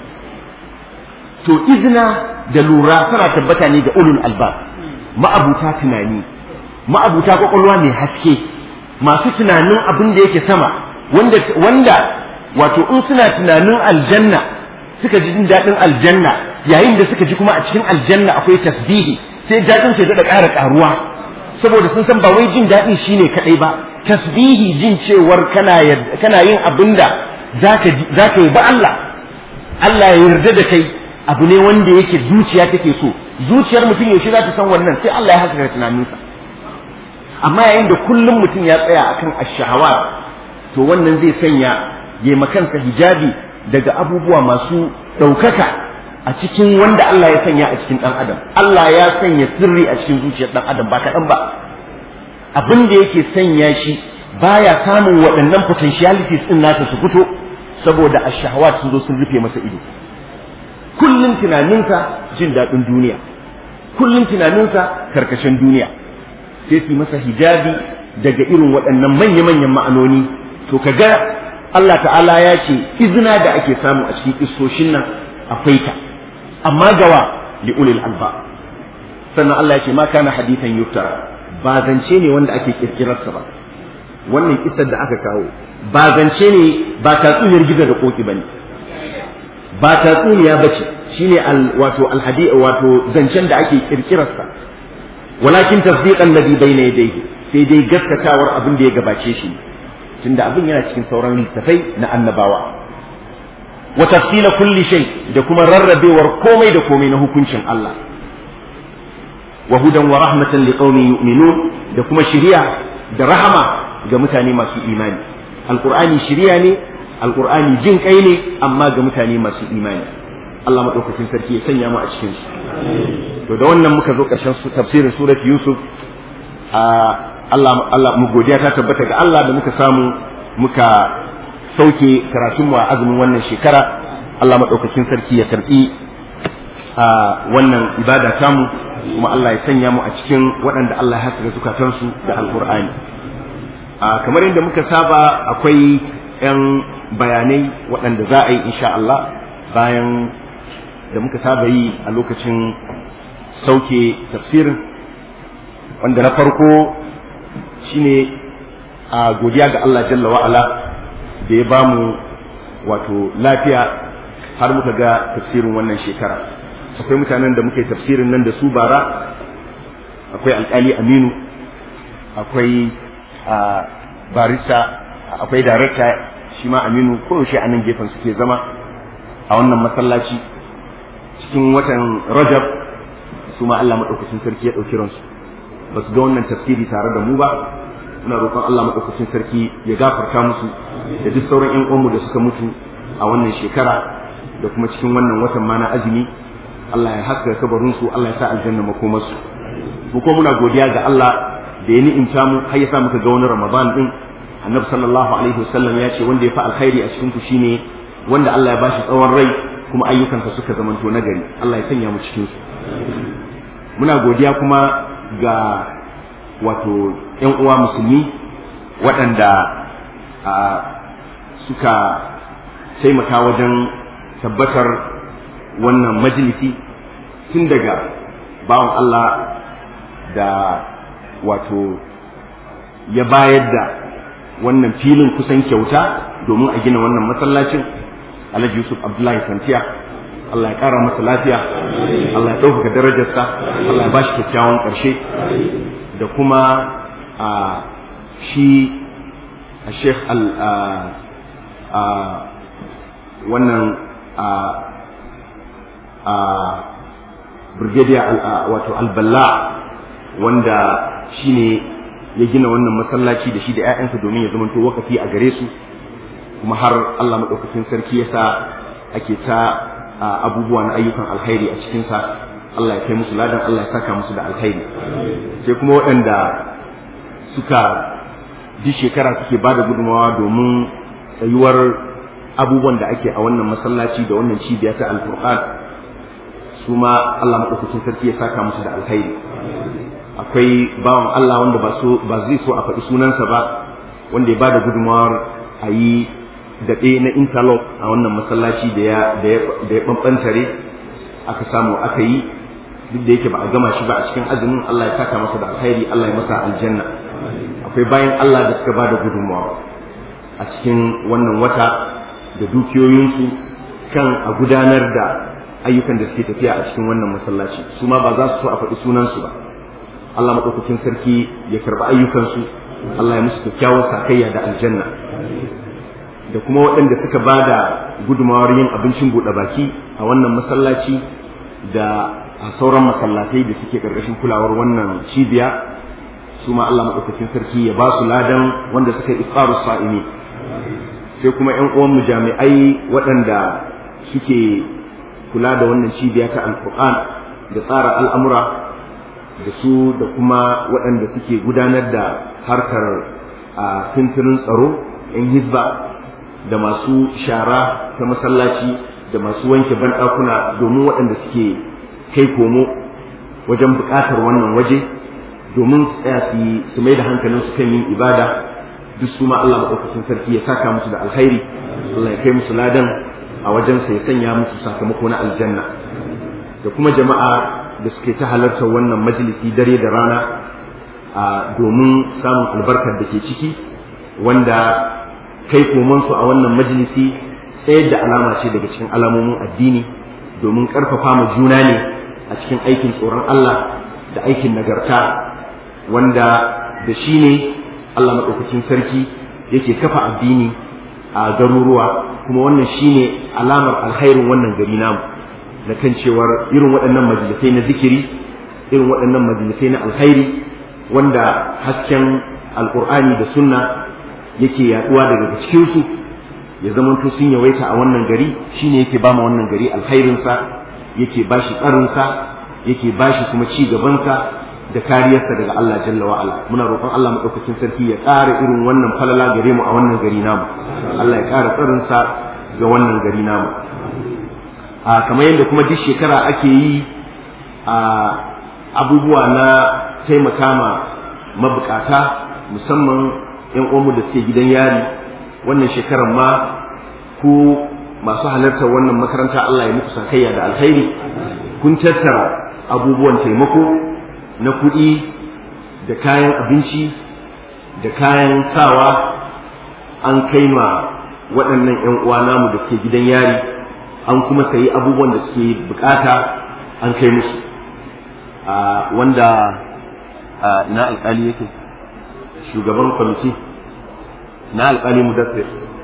to izina da lura tana tabbata ne ga ulul albab ma'abuta tunani ma'abuta kwakwalwa mai haske masu tunanin abin da yake sama wanda wanda wato in suna tunanin aljanna suka ji jin daɗin aljanna yayin da suka ji kuma a cikin aljanna akwai tasbihi sai daɗin sai daɗa ƙara ƙaruwa saboda sun san ba wai jin daɗin shine kaɗai ba tasbihi jin cewar kana kana yin abin da zaka zaka yi ba Allah Allah ya yarda da kai abu ne wanda yake zuciya take so zuciyar mutum yaushe za ta san wannan sai Allah ya haskaka tunaninsa amma yayin da kullum mutum ya tsaya akan ash-shahawat to wannan zai sanya yayi makansa hijabi daga abubuwa masu ɗaukaka a cikin wanda Allah ya sanya a cikin ɗan adam Allah ya sanya sirri a cikin zuciyar ɗan adam ba kaɗan ba abin da yake sanya shi baya samun waɗannan potentialities ɗin nasa su fito saboda ash-shahawat sun zo sun rufe masa ido kullum tunaninsa jin daɗin duniya kullum tunaninsa karkashin duniya sai su masa hijabi daga irin waɗannan manya-manyan ma'anoni to kaga Allah ta'ala ya ce izina da ake samu a cikin isoshin nan akwai ta amma gawa li ulil alba sannan Allah ya ce ma kana hadithan yuftara ba zance ne wanda ake kirkirarsa ba wannan kisar da aka kawo ba zance ne ba tatsuniyar gizo da koki bane ba tatsuniya bace shine al wato alhadi wato zancen da ake kirkirarsa walakin tasdiqan ladhi bayna yadayhi sai dai gaskatawar abin da ya gabace shi tunda abin yana cikin sauran littafai na annabawa wa tafsila kulli shay da kuma rarrabewar komai da komai na hukuncin Allah wa hudan wa rahmatan liqaumin yu'minun da kuma shiriya da rahama ga mutane masu imani alqur'ani shiriya ne alqur'ani jin kai ne amma ga mutane masu imani Allah madaukakin sarki ya sanya mu a cikin su to da wannan muka zo ƙarshen tafsirin surat yusuf a Allah Allah mu godiya ta tabbata ga Allah da muka samu muka sauke karatun mu a azumin wannan shekara Allah madaukakin sarki ya karbi a wannan ibada tamu kuma Allah ya sanya mu a cikin waɗanda Allah ya haska zukatansu da alqur'ani a kamar yadda muka saba akwai 'yan bayanai waɗanda za a yi insha Allah bayan da muka saba yi a lokacin sauke tafsirin wanda na farko shine a godiya ga Allah jalla wa'ala da ya bamu wato lafiya har muka ga tafsirin wannan shekara akwai mutanen da muka yi tafsirin nan da su bara akwai alkali aminu akwai barista akwai darakta shi ma aminu koyaushe a nan gefen suke zama a wannan masallaci cikin watan rajab su ma Allah maɗaukacin sarki ya ɗauki ransu ba su ga wannan tafsiri tare da mu ba muna roƙon Allah maɗaukacin sarki ya gafarta musu da duk sauran ƴan uwanmu da suka mutu a wannan shekara da kuma cikin wannan watan ma na azumi Allah ya haska kabarin su Allah ya sa aljanna makomarsu mu ko muna godiya ga Allah da ya ni'imta mu har ya sa muka ga wani Ramadan din Annabi sallallahu alaihi wasallam ya ce wanda ya fa alkhairi a cikin ku shine wanda Allah ya bashi tsawon rai kuma ayyukansa suka zamanto nagari Allah ya sanya mu cikin su muna godiya kuma ga wato ‘yan uwa musulmi waɗanda suka taimaka wajen tabbatar wannan majalisi tun daga bawan Allah da wato ya bayar da wannan filin kusan kyauta domin a gina wannan masallacin Alhaji Yusuf Abdullahi Santiya Allah ya ƙara masa lafiya Allah ya ɗaukaka darajarsa Allah ya bashi kyakkyawan ƙarshe da kuma a shi a sheikh al a wannan a a brigadier wato alballa wanda shine ya gina wannan masallaci da shi da 'ya'yansa domin ya zamanto wakafi a gare su kuma har Allah maɗaukakin sarki ya sa ake ta abubuwa na ayyukan alkhairi a cikinsa Allah ya kai musu ladan Allah ya saka musu da alkhairi sai kuma waɗanda suka duk shekara suke ba da gudunmawa domin tsayuwar abubuwan da ake a wannan masallaci da wannan cibiya ta alfurqan su ma Allah maɗaukakin sarki ya saka musu da alkhairi akwai bawan Allah wanda ba so ba zai so a faɗi sunansa ba wanda ya ba da gudunmawar a yi daɗe na interlock a wannan masallaci da ya da ya ɓanɓantare aka samu aka yi duk da yake ba a gama shi ba a cikin azumin Allah ya saka masa da alkhairi Allah ya masa aljanna akwai bayan Allah da suka ba da gudunmawa a cikin wannan wata da dukiyoyinsu kan a gudanar da ayyukan da suke tafiya a cikin wannan masallaci su ma ba za su so a faɗi sunansu ba Allah maɗaukakin sarki ya karɓi ayyukansu Allah ya musu kyakkyawar sakayya da aljanna da kuma waɗanda suka ba da gudumawar yin abincin buɗe baki a wannan masallaci da a sauran masallatai da suke ƙarƙashin kulawar wannan cibiya su ma Allah maɗaukakin sarki ya ba su ladan wanda suka yi iftaru sa'imi sai kuma ƴan uwan mu jami'ai waɗanda suke kula da wannan cibiya ta alƙur'an da tsara al'amura da su da kuma waɗanda suke gudanar da harkar a sintirin tsaro ƴan hizba da masu shara ta masallaci da masu wanke banɗakuna domin waɗanda suke kai komo wajen buƙatar wannan waje domin su tsaya su mai da hankalin su kan yin ibada duk su ma Allah maɗaukakin sarki ya saka musu da alkhairi Allah ya kai musu ladan a wajensa ya sanya musu sakamako na aljanna da kuma jama'a da suke ta halartar wannan majalisi dare da rana a domin samun albarkar da ke ciki wanda kai komansu a wannan majalisi tsayar da alama ce daga cikin alamomin addini domin ƙarfafa ma juna ne a cikin aikin tsoron Allah da aikin nagarta wanda da shi ne Allah maɗaukakin sarki yake kafa addini a garuruwa kuma wannan shi ne alamar alkhairin wannan gari namu da kan cewar irin waɗannan majalisai na zikiri irin waɗannan majalisai na alkhairi wanda hasken alƙur'ani da sunna yake yaɗuwa daga cikinsu ya zamanto sun yawaita a wannan gari shine yake ba ma wannan gari alkhairinsa yake ba shi tsarinsa yake ba shi kuma ci gabansa da kariyarsa daga Allah jalla wa ala muna roƙon Allah madaukakin sarki ya ƙara irin wannan falala gare mu a wannan gari namu Allah ya ƙara tsarinsa ga wannan gari namu a kamar yadda kuma duk shekara ake yi a abubuwa na taimaka ma mabukata musamman yan uwanmu da suke gidan yari wannan shekarar ma ku masu halartar wannan makaranta Allah ya muku sakayya da alkhairi kun tattara abubuwan taimako na kuɗi da kayan abinci da kayan sawa an kai ma waɗannan 'yan uwa namu da suke gidan yari an kuma sayi abubuwan da suke bukata an kai musu wanda na alƙali yake shugaban kwamiti na alƙali mudaffir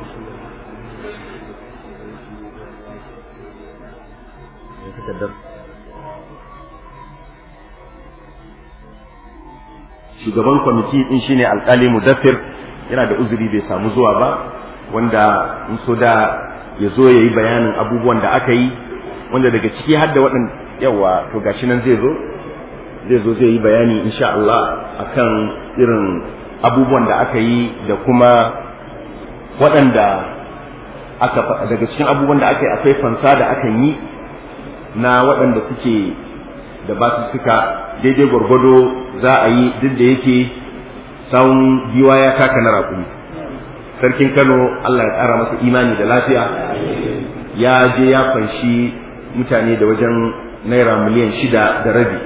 shugaban kwamiti din shine alƙali mudaffir yana da uzuri bai samu zuwa ba wanda in so da ya zo ya yi bayanin abubuwan da aka yi wanda daga ciki har da waɗanda yawa to gashi nan zai zo zai zo zai yi bayani insha Allah akan irin abubuwan da aka yi da kuma waɗanda aka daga cikin abubuwan da aka yi akwai fansa da aka yi na waɗanda suke da ba su suka daidai gwargwado za a yi duk da yake sawun giwa ya taka na raƙumi sarkin kano Allah ya ƙara masa imani da lafiya ya je ya fanshi mutane da wajen naira miliyan shida da rabi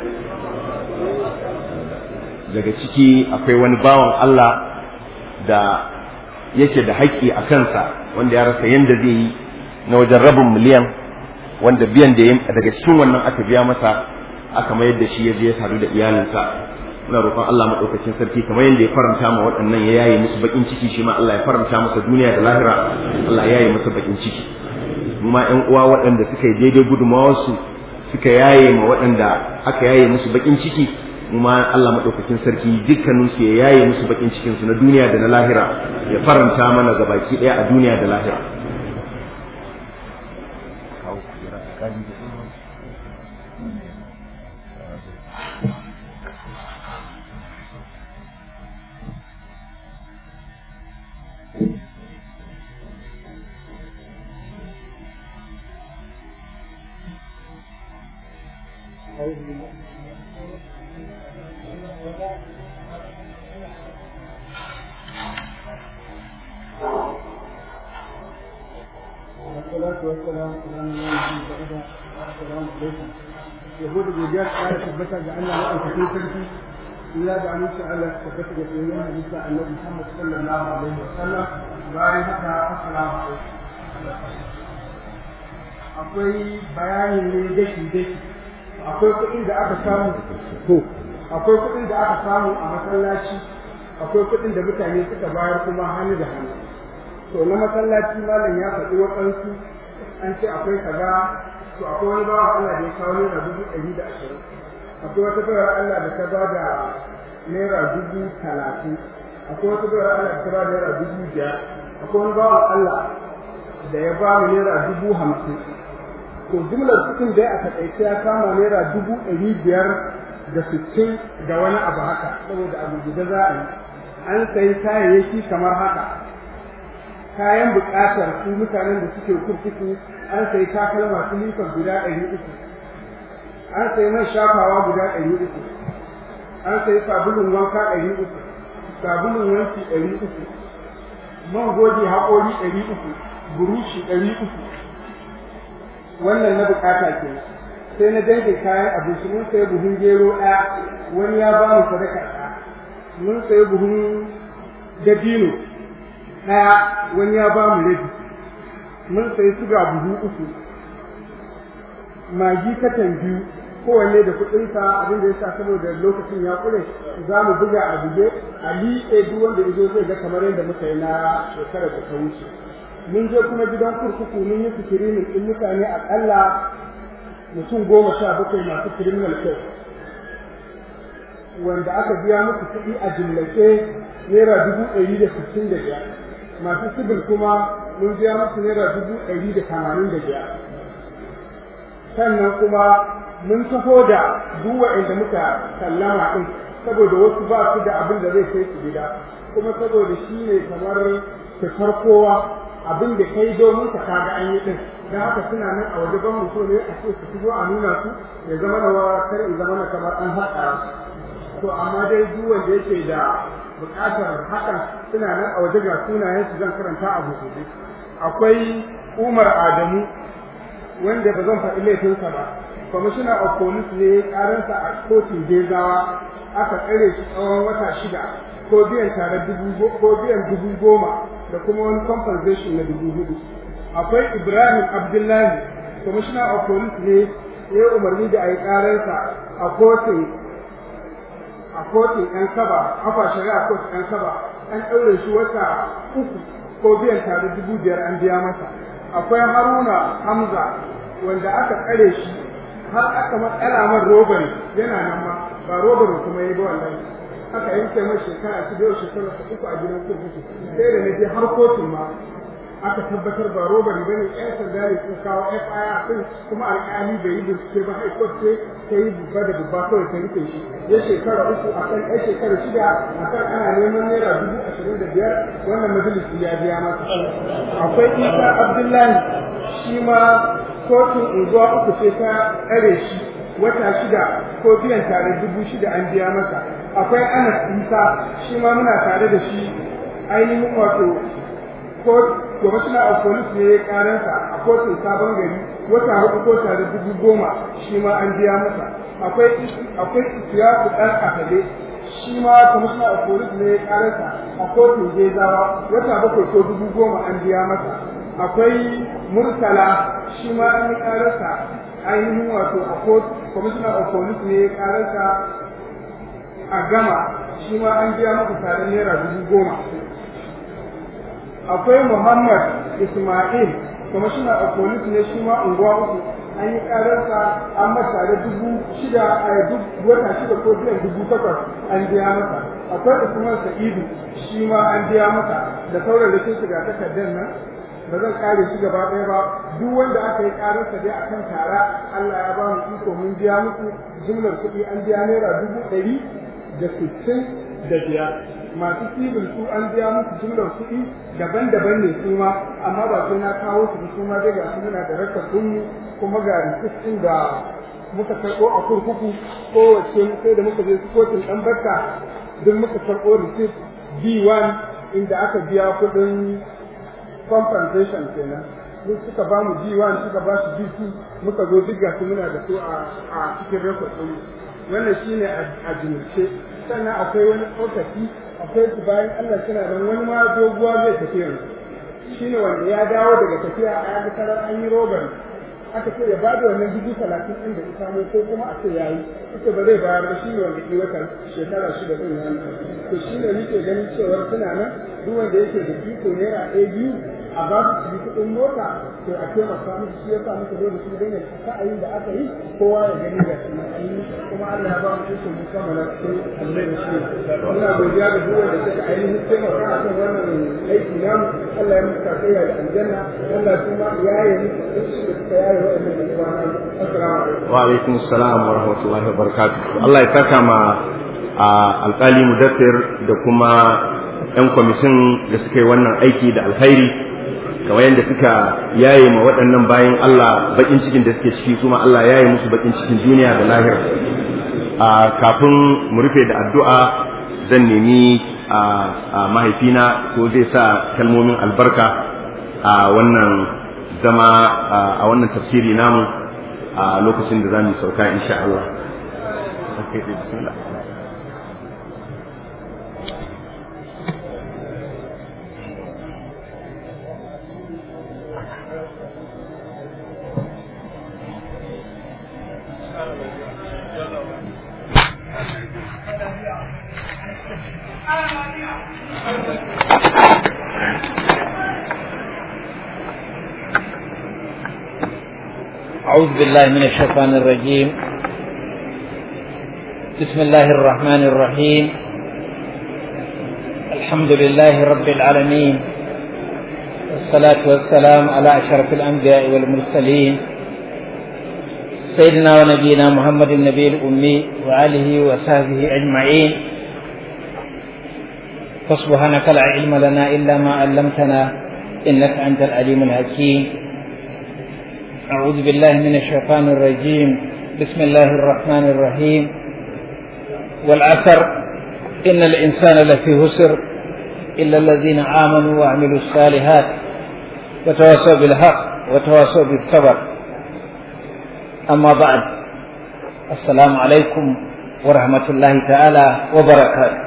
daga ciki akwai wani bawan Allah da yake da haƙƙi a kansa wanda ya rasa yadda zai yi na wajen rabin miliyan wanda biyan da daga cikin wannan aka biya masa aka mayar da shi ya je ya taru da iyalinsa muna roƙon Allah maɗaukakin sarki kamar yadda ya faranta ma waɗannan ya yaye musu baƙin ciki shi ma Allah ya faranta masa duniya da lahira Allah ya yaye masa baƙin ciki mu ma ƴan uwa waɗanda suka yi daidai gudunmawarsu suka yaye ma waɗanda aka yaye musu baƙin ciki mu ma Allah maɗaukakin sarki dukkanin su ya yaye musu baƙin cikin su na duniya da na lahira ya faranta mana gabaki ɗaya a duniya da lahira والصلاة والسلام على نبينا محمد السلام عليكم يقول الرجال قال ثبت جعلنا مؤسسين سلفي إلا بأن سأل ثبت يقولون حديث النبي محمد صلى الله عليه وسلم bayan haka assalamu alaikum akwai bayani ne daki daki akwai kuɗin da aka samu to akwai kuɗin da aka samu a masallaci akwai kuɗin da mutane suka bayar kuma hannu da hannu to na masallaci malam ya faɗi waɗansu an ce akwai kaza to akwai wani bawa Allah da ya kawo naira dubu ɗari da ashirin akwai wata bayar Allah da ta ba da naira dubu talatin akwai wata bayar Allah da ta ba da naira dubu biyar akwai wani bawa Allah da ya ba mu naira dubu hamsin to jumlar kuɗin dai a taƙaice ya kama naira dubu ɗari biyar da sittin da wani abu haka saboda abu guda za a yi an sayi kayayyaki kamar haka kayan buƙatar su mutanen da suke kurkuku an sayi takalma su lifa guda ɗari uku an sayi man shafawa guda ɗari uku an sayi sabulun wanka ɗari uku sabulun wanki ɗari uku man goge haƙori ɗari uku burushi ɗari uku wannan na bukata ke sai na dange kayan abinci mun sayi buhun gero ɗaya wani ya ba mu sadaka ɗaya mun sayi buhun dabino ɗaya wani ya ba mu rabi mun sayi suga buhu uku magi katan biyu kowanne da kuɗinsa abin da ya sa saboda lokacin ya kure za mu buga a buge a liƙe duk wanda ya zo zai ga kamar yadda muka yi na shekarar da ta wuce mun je kuma gidan kurkuku mun yi fikirinin ɗin mutane aƙalla mutum goma sha bakwai masu criminal case wanda aka biya musu kuɗi a jimlace naira dubu ɗari da sittin da biyar masu sibil kuma mun biya musu naira dubu ɗari da tamanin da biyar sannan kuma mun taho da duk waɗanda muka sallama ɗin saboda wasu ba su da abin da zai kai su gida kuma saboda shi ne kamar fitar kowa abin da kai domin ka kaga an yi ɗin don haka suna nan a waje ban mutum ne a ce su shigo a nuna su ya zama da wa kar in zama na kamar an haɗa to amma dai duk wanda yake da buƙatar hakan suna nan a waje ga sunayen su zan karanta a gobe akwai Umar Adamu wanda ba zan faɗi laifinsa ba kwamishina of police ne karansa a kotun gezawa aka tsare shi tsawon wata shida ko biyan tare dubu ko biyan dubu goma da kuma wani compensation na dubu hudu akwai ibrahim abdullahi kwamishina of police ne ya umarni da a yi karansa a kotun a kotun yan saba afa shari'a kotun yan saba an ɗaure shi wata uku ko biyan tare dubu biyar an biya masa akwai haruna hamza wanda aka tsare shi har aka matsala man robari yana nan ma ba robari kuma ya ba wallahi aka yanke mai shekara shi da yau shekara ta uku a gidan kurkuku sai da na je har kotun ma aka tabbatar ba robari bane ƴan sanda ne sun kawo FIR din kuma alƙali bai yi bincike ba sai court ce ta yi bubba da bubba kawai ta rike shi ya shekara uku a kan ɗan shekara shida a kan ana neman naira dubu ashirin da biyar wannan majalisi ya biya masa akwai isa abdullahi shi ma kotun unguwa uku ce ta tsare shi wata shida ko biyan tare dubu shida an biya masa akwai anas isa shi ma muna tare da shi ainihin wato ko commissioner of police ne ya karansa a kotun sabon gari wata hudu ko tare dubu goma shi ma an biya masa akwai akwai isiyaku dan asabe shi ma commissioner of police ne ya karansa a kotun gezawa wata bakwai ko dubu goma an biya masa akwai murtala shi ma an yi karansa ainihin wato a kotun commissioner of police ne ya karansa a gama shi ma an biya masa tare naira dubu goma akwai Muhammad Ismail kwamishina a police ne shi ma unguwa uku an yi kararsa an masa da dubu shida a duk wata shida ko biyan dubu takwas an biya masa akwai Usman Sa'idu shi ma an biya masa da sauran rikin shiga takardar nan ba zan kare shi gaba ɗaya ba duk wanda aka yi kararsa dai a kan tara Allah ya ba mu iko mun biya musu jumlar kuɗi an biya naira dubu ɗari da sittin da biyar masu cibin su an biya musu jumlar kuɗi daban-daban ne su ma amma ba sai na kawo su su ma dai ga su muna da rakar kunni kuma ga rikicin da muka karɓo a kurkuku kowace sai da muka je kotun ɗan barka duk muka karɓo receipt B1 inda aka biya kuɗin compensation kenan duk suka ba mu B1 suka ba su B2 muka zo duk ga su muna da su a cikin record ɗin wannan shine a jimilce sannan akwai wani tsokaci akwai su bayan Allah suna nan wani ma doguwa zai tafi yanzu shine wanda ya dawo daga tafiya a yaga tarar an yi roban aka ce ya ba da wannan dubu talatin ɗin da ita ko kuma a ce ya yi ita ba zai bayar ba shine wanda ke wata shekara shida ɗin ya to shine nake ganin cewa suna nan duk wanda yake da iko naira ɗaya biyu a ba su kuɗin mota to a taimaka musu shi yasa muka zo da su dan ya sa'ayin da aka yi kowa ya gani da shi an yi kuma Allah ya ba mu iko mu kammala sai Allah ya shi muna godiya da duk wanda suka ainihin taimaka a kan wannan aiki namu Allah ya muka kai da aljanna Allah kuma ya yi musu da suka yaye wa'annan da kuma nan assalamu alaikum wa alaikum assalam wa rahmatullahi wa barakatuh Allah ya saka ma alƙali mudaffir da kuma 'yan kwamitin da suka yi wannan aiki da alkhairi kamar yadda suka yaye ma waɗannan bayan Allah bakin cikin da suke ciki kuma Allah yaye musu bakin cikin duniya da lahira a kafin mu rufe da addu'a zan nemi a mahaifina ko zai sa kalmomin albarka a wannan zama a wannan tafsiri namu a lokacin da za mu sauka insha Allah. Okay, bismillah. أعوذ بالله من الشيطان الرجيم بسم الله الرحمن الرحيم الحمد لله رب العالمين والصلاة والسلام على أشرف الأنبياء والمرسلين سيدنا ونبينا محمد النبي الأمي وآله وصحبه أجمعين فسبحانك لا علم لنا إلا ما علمتنا إنك أنت العليم الحكيم أعوذ بالله من الشيطان الرجيم بسم الله الرحمن الرحيم والعثر إن الإنسان لفي هسر إلا الذين آمنوا وعملوا الصالحات وتواصوا بالحق وتواصوا بالصبر أما بعد السلام عليكم ورحمة الله تعالى وبركاته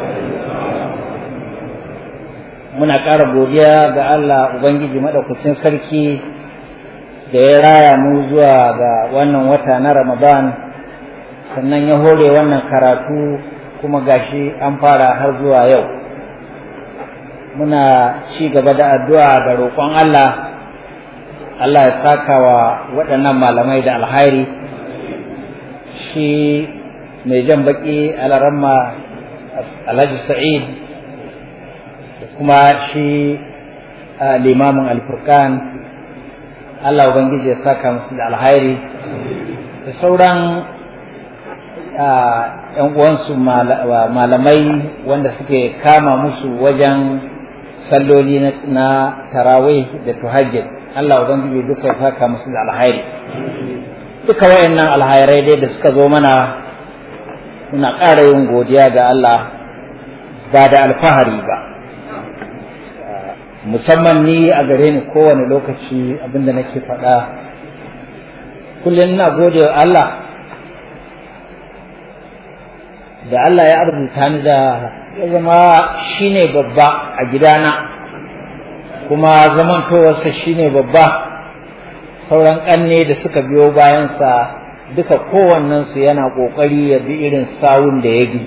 muna ƙara godiya ga Allah Ubangiji maɗaukacin sarki da ya raya mu zuwa ga wannan wata na Ramadan sannan ya hore wannan karatu kuma gashi an fara har zuwa yau muna ci gaba da addu'a da roƙon Allah Allah ya saka wa waɗannan malamai da alhairi shi mai jan baƙi alaramma Alhaji Sa'id da kuma shi limamin alfurkan Allah Ubangiji ya saka musu da alhairi da sauran ‘yan uwansu malamai wanda suke kama musu wajen salloli na tarawih da tuhajjid Allah Ubangiji duka ya saka musu da alhairi duka wayannan alhairai dai da suka zo mana muna ƙara yin godiya ga Allah ba da alfahari ba musamman ni a gare ni kowane lokaci abinda nake faɗa kullum ina gode wa Allah da Allah ya arzuta ni da ya zama shine babba a gidana kuma zamantowarsa shine babba sauran ƙanne da suka biyo bayansa duka kowannensu yana ƙoƙari ya bi irin sawun da ya bi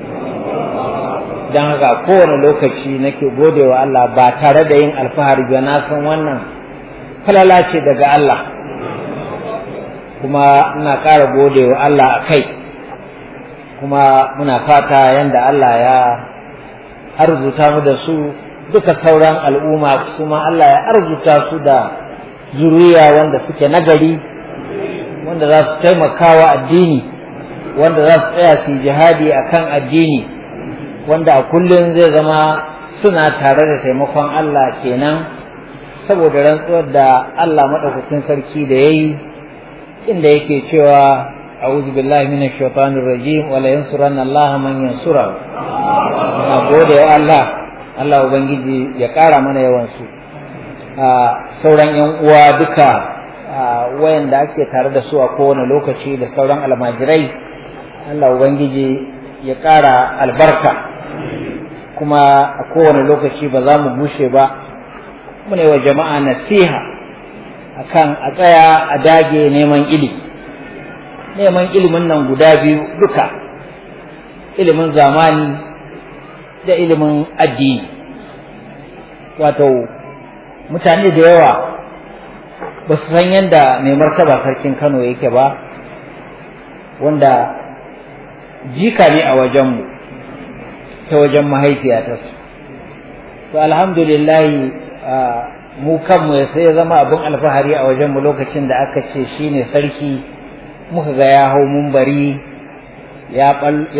don haka kowane lokaci nake gode wa Allah ba tare da yin alfahari ba na san wannan falala ce daga Allah kuma ina ƙara gode wa Allah a kai kuma muna fata yadda Allah ya arzuta mu da su duka sauran al'umma su ma Allah ya arzuta su da zuriya wanda suke nagari wanda za su taimaka wa addini wanda za su tsaya su jihadi akan addini wanda a kullum zai zama suna tare da taimakon Allah kenan saboda rantsuwar da Allah maɗaukakin sarki da ya yi inda yake cewa a'udhu billahi minash shaitanir rajim wa la yansuranna Allah man yansura na gode wa Allah Allah ubangiji ya ƙara mana yawan su sauran yan uwa duka wayanda ake tare da su a kowane lokaci da sauran almajirai Allah ubangiji ya ƙara albarka kuma a kowane lokaci ba za mu bushe ba mune wa jama'a nasiha akan a tsaya a dage neman ilimi neman ilimin nan guda biyu duka ilimin zamani da ilimin addini wato mutane da yawa ba su san yadda mai martaba sarkin kano yake ba wanda jika ne a wajenmu ta wajen mahaifiyata to alhamdulillahi mu kanmu ya sai ya zama abin alfahari a wajenmu lokacin da aka ce shi ne sarki muka ga ya hau mumbari ya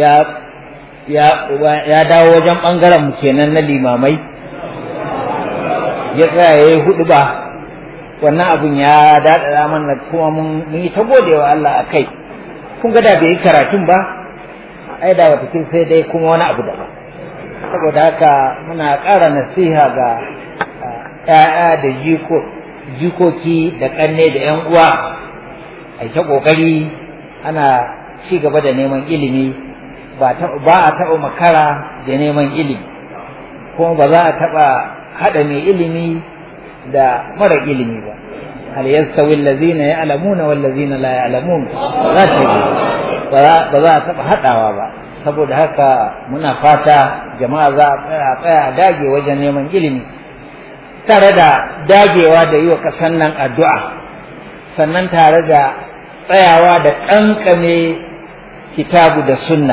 ya dawo wajen ɓangaren mu kenan na limamai ya tsaya ya yi hudu ba wannan abin ya daɗaɗa mana kuma mun yi ta godewa Allah a kai kun ga da bai yi karatun ba ai da wata sai dai kuma wani abu daban saboda haka muna ƙara nasiha ga ‘ya'ya da jiko jikoki da ƙanne da 'yan uwa a ta ƙoƙari ana ci gaba da neman ilimi ba a taɓa makara da neman ilimi kuma ba za a taɓa haɗa mai ilimi da mara ilimi ba hal yastawi allazina ya'lamuna wal ladzina la ya'lamun za ta yi ba za a taɓa haɗawa ba saboda haka muna fata jama'a za a tsaya a dage wajen neman ilimi tare da dagewa da yi wa ƙasan nan addu'a sannan tare da tsayawa da ƙanƙame kitabu da sunna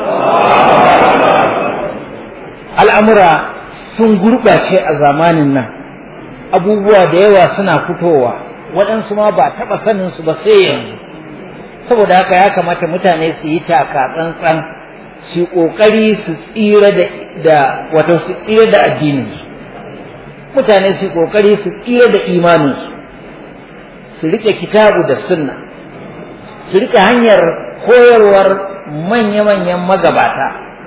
al'amura sun gurɓace a zamanin nan abubuwa da yawa suna fitowa waɗansu ma ba taɓa saninsu ba sai yanzu saboda haka ya kamata mutane su yi taka tsantsan su ƙoƙari su tsira da wato su tsira da addininsu mutane su ƙoƙari su tsira da imaninsu su riƙe kitabu da sunna su riƙe hanyar koyarwar manya-manyan magabata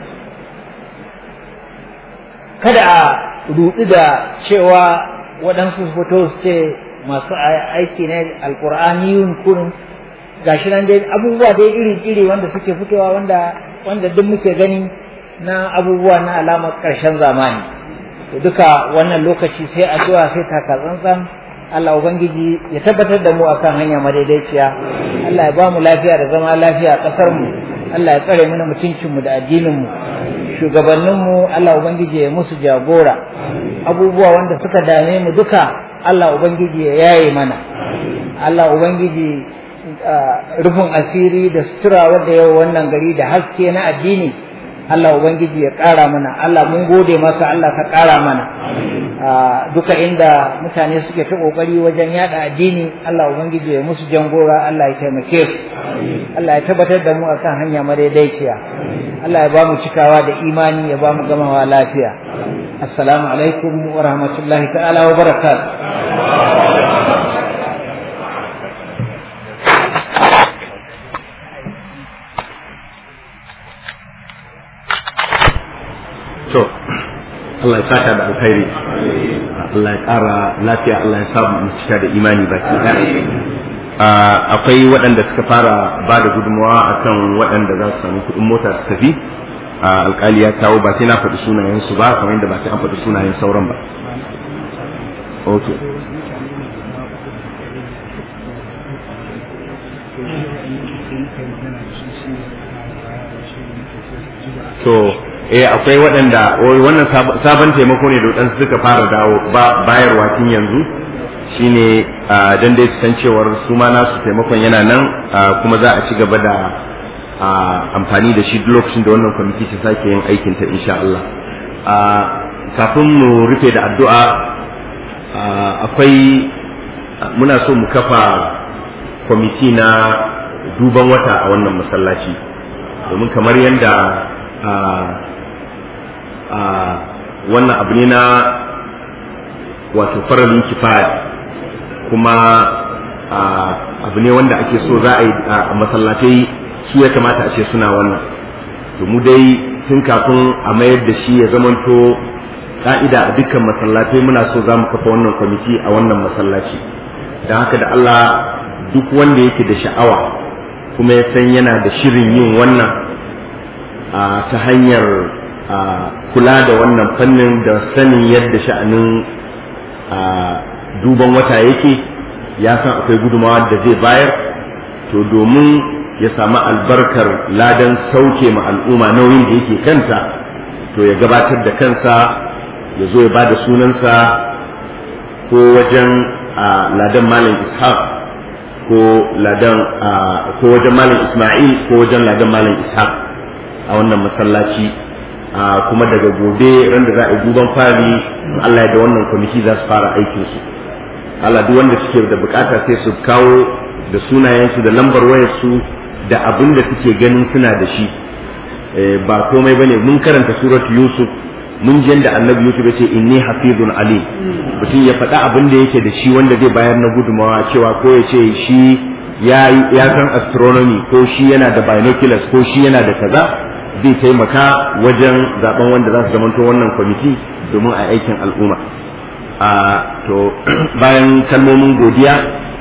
kada a ruɗu da cewa waɗansu fito su ce masu aiki ne alƙur'aniyun kurin gashi nan dai abubuwa dai iri-iri wanda suke fitowa wanda wanda duk muke gani na abubuwa na alamar ƙarshen zamani to duka wannan lokaci sai addu'a sai taka tsantsan Allah ubangiji ya tabbatar da mu akan hanya madaidaiciya Allah ya ba mu lafiya da zama lafiya a ƙasar mu Allah ya tsare mana mutuncin mu da addinin mu shugabannin mu Allah ubangiji ya musu jagora abubuwa wanda suka dame mu duka Allah ubangiji ya yaye mana Allah ubangiji rufin asiri da sutura wadda yau wannan gari da haske na addini Allah Ubangiji ya ƙara mana Allah mun gode maka Allah ka ƙara mana duka inda mutane suke ta ƙoƙari wajen yada addini Allah Ubangiji ya musu jangora Allah ya taimake su Allah ya tabbatar da mu akan hanya madaidaiciya Allah ya ba mu cikawa da imani ya ba mu gamawa lafiya assalamu alaikum wa rahmatullahi ta'ala wa barakatuh to Allah ya saka da alkhairi Allah ya ƙara lafiya Allah ya samu mu cika da imani baki ɗaya akwai waɗanda suka fara ba da gudunmawa akan waɗanda za su samu kuɗin mota su tafi alkali ya kawo ba sai na faɗi sunayen su ba kamar yadda ba sai an faɗi sunayen sauran ba okay to eh akwai waɗanda wannan sabon taimako ne da waɗansu suka fara dawo bayarwa tun yanzu shine dan dai san cewar su ma nasu taimakon yana nan kuma za a ci gaba da amfani da shi lokacin da wannan kwamiti ta sake yin aikin ta insha Allah kafin mu rufe da addu'a akwai muna so mu kafa kwamiti na duban wata a wannan masallaci domin kamar yadda wannan abu ne na wato faralin kifaya kuma abu ne wanda ake so za a yi a masallatai su ya kamata a ce suna wannan to mu dai tun kafin a mayar da shi ya zamanto ka'ida a dukkan masallatai muna so za mu kafa wannan kwamiti a wannan masallaci don haka da Allah duk wanda yake da sha'awa kuma ya san yana da shirin yin wannan ta hanyar kula da wannan fannin da sanin yadda sha'anin duban wata yake ya san akwai gudumawa da zai bayar to domin ya samu albarkar ladan sauke ma al'umma nauyin da yake kanta to ya gabatar da kansa ya zo ya ba da sunansa ko wajen ladan malam ishaq ko ladan ko wajen malam isma'il ko wajen ladan malam ishaq a wannan masallaci kuma daga gobe ran da za a yi duban fari Allah ya da wannan kwamiti za su fara aikin su Allah duk wanda suke da bukata sai su kawo da sunayensu da lambar wayarsu da abin da suke ganin suna da shi ba komai bane mun karanta suratu yusuf mun ji yadda annabi yusuf ya ce inni hafizun alim mutum ya faɗa abin da yake da shi wanda zai bayar na gudumawa cewa ko ya ce shi ya san astronomy ko shi yana da binoculars ko shi yana da kaza zai taimaka wajen zaben wanda za su zamanto wannan kwamiti domin a aikin al'umma a to bayan kalmomin godiya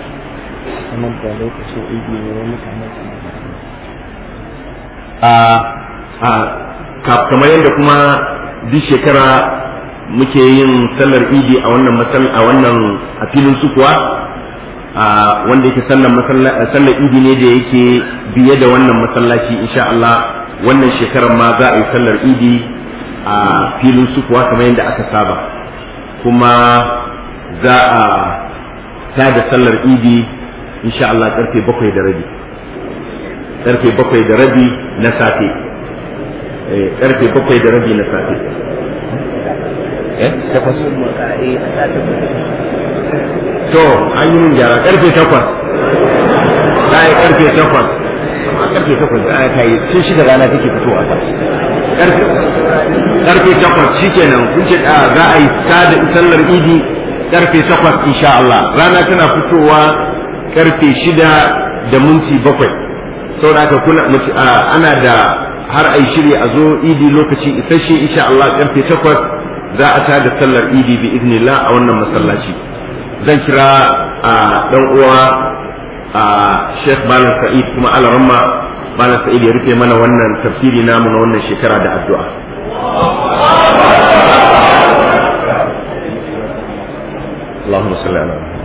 a kamar yadda kuma duk shekara muke yin sallar idi a wannan a wannan a filin sukuwa wanda yake sallar sallar idi ne da yake biye da wannan masallaci insha Allah wannan shekarar ma za a yi sallar idi a filin sukuwa kamar yadda aka saba kuma za a tada sallar idi insha Allah karfe bakwai da rabi karfe bakwai da rabi na safe karfe bakwai da rabi na safe takwas to an yi min gyara karfe takwas za a yi karfe takwas amma karfe takwas za a kai tun shida rana take fitowa karfe karfe takwas shikenan kun ce za a yi sada sallar idi karfe takwas insha Allah rana tana fitowa karfe shida da minti bakwai saboda haka kuna ana da har ai shirya a zo idi lokaci isasshe insha Allah karfe takwas za a tada sallar idi bi idnillah a wannan masallaci zan kira a dan uwa a Sheikh Malam Sa'id kuma Alaramma Malam Sa'id ya rufe mana wannan tafsiri namu na wannan shekara da addu'a اللهم صل على محمد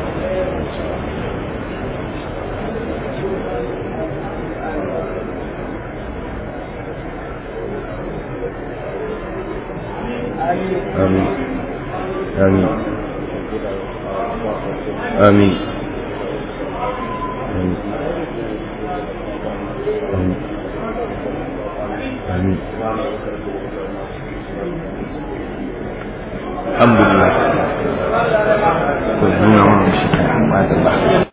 آمين آمين آمين آمين آمين الحمد لله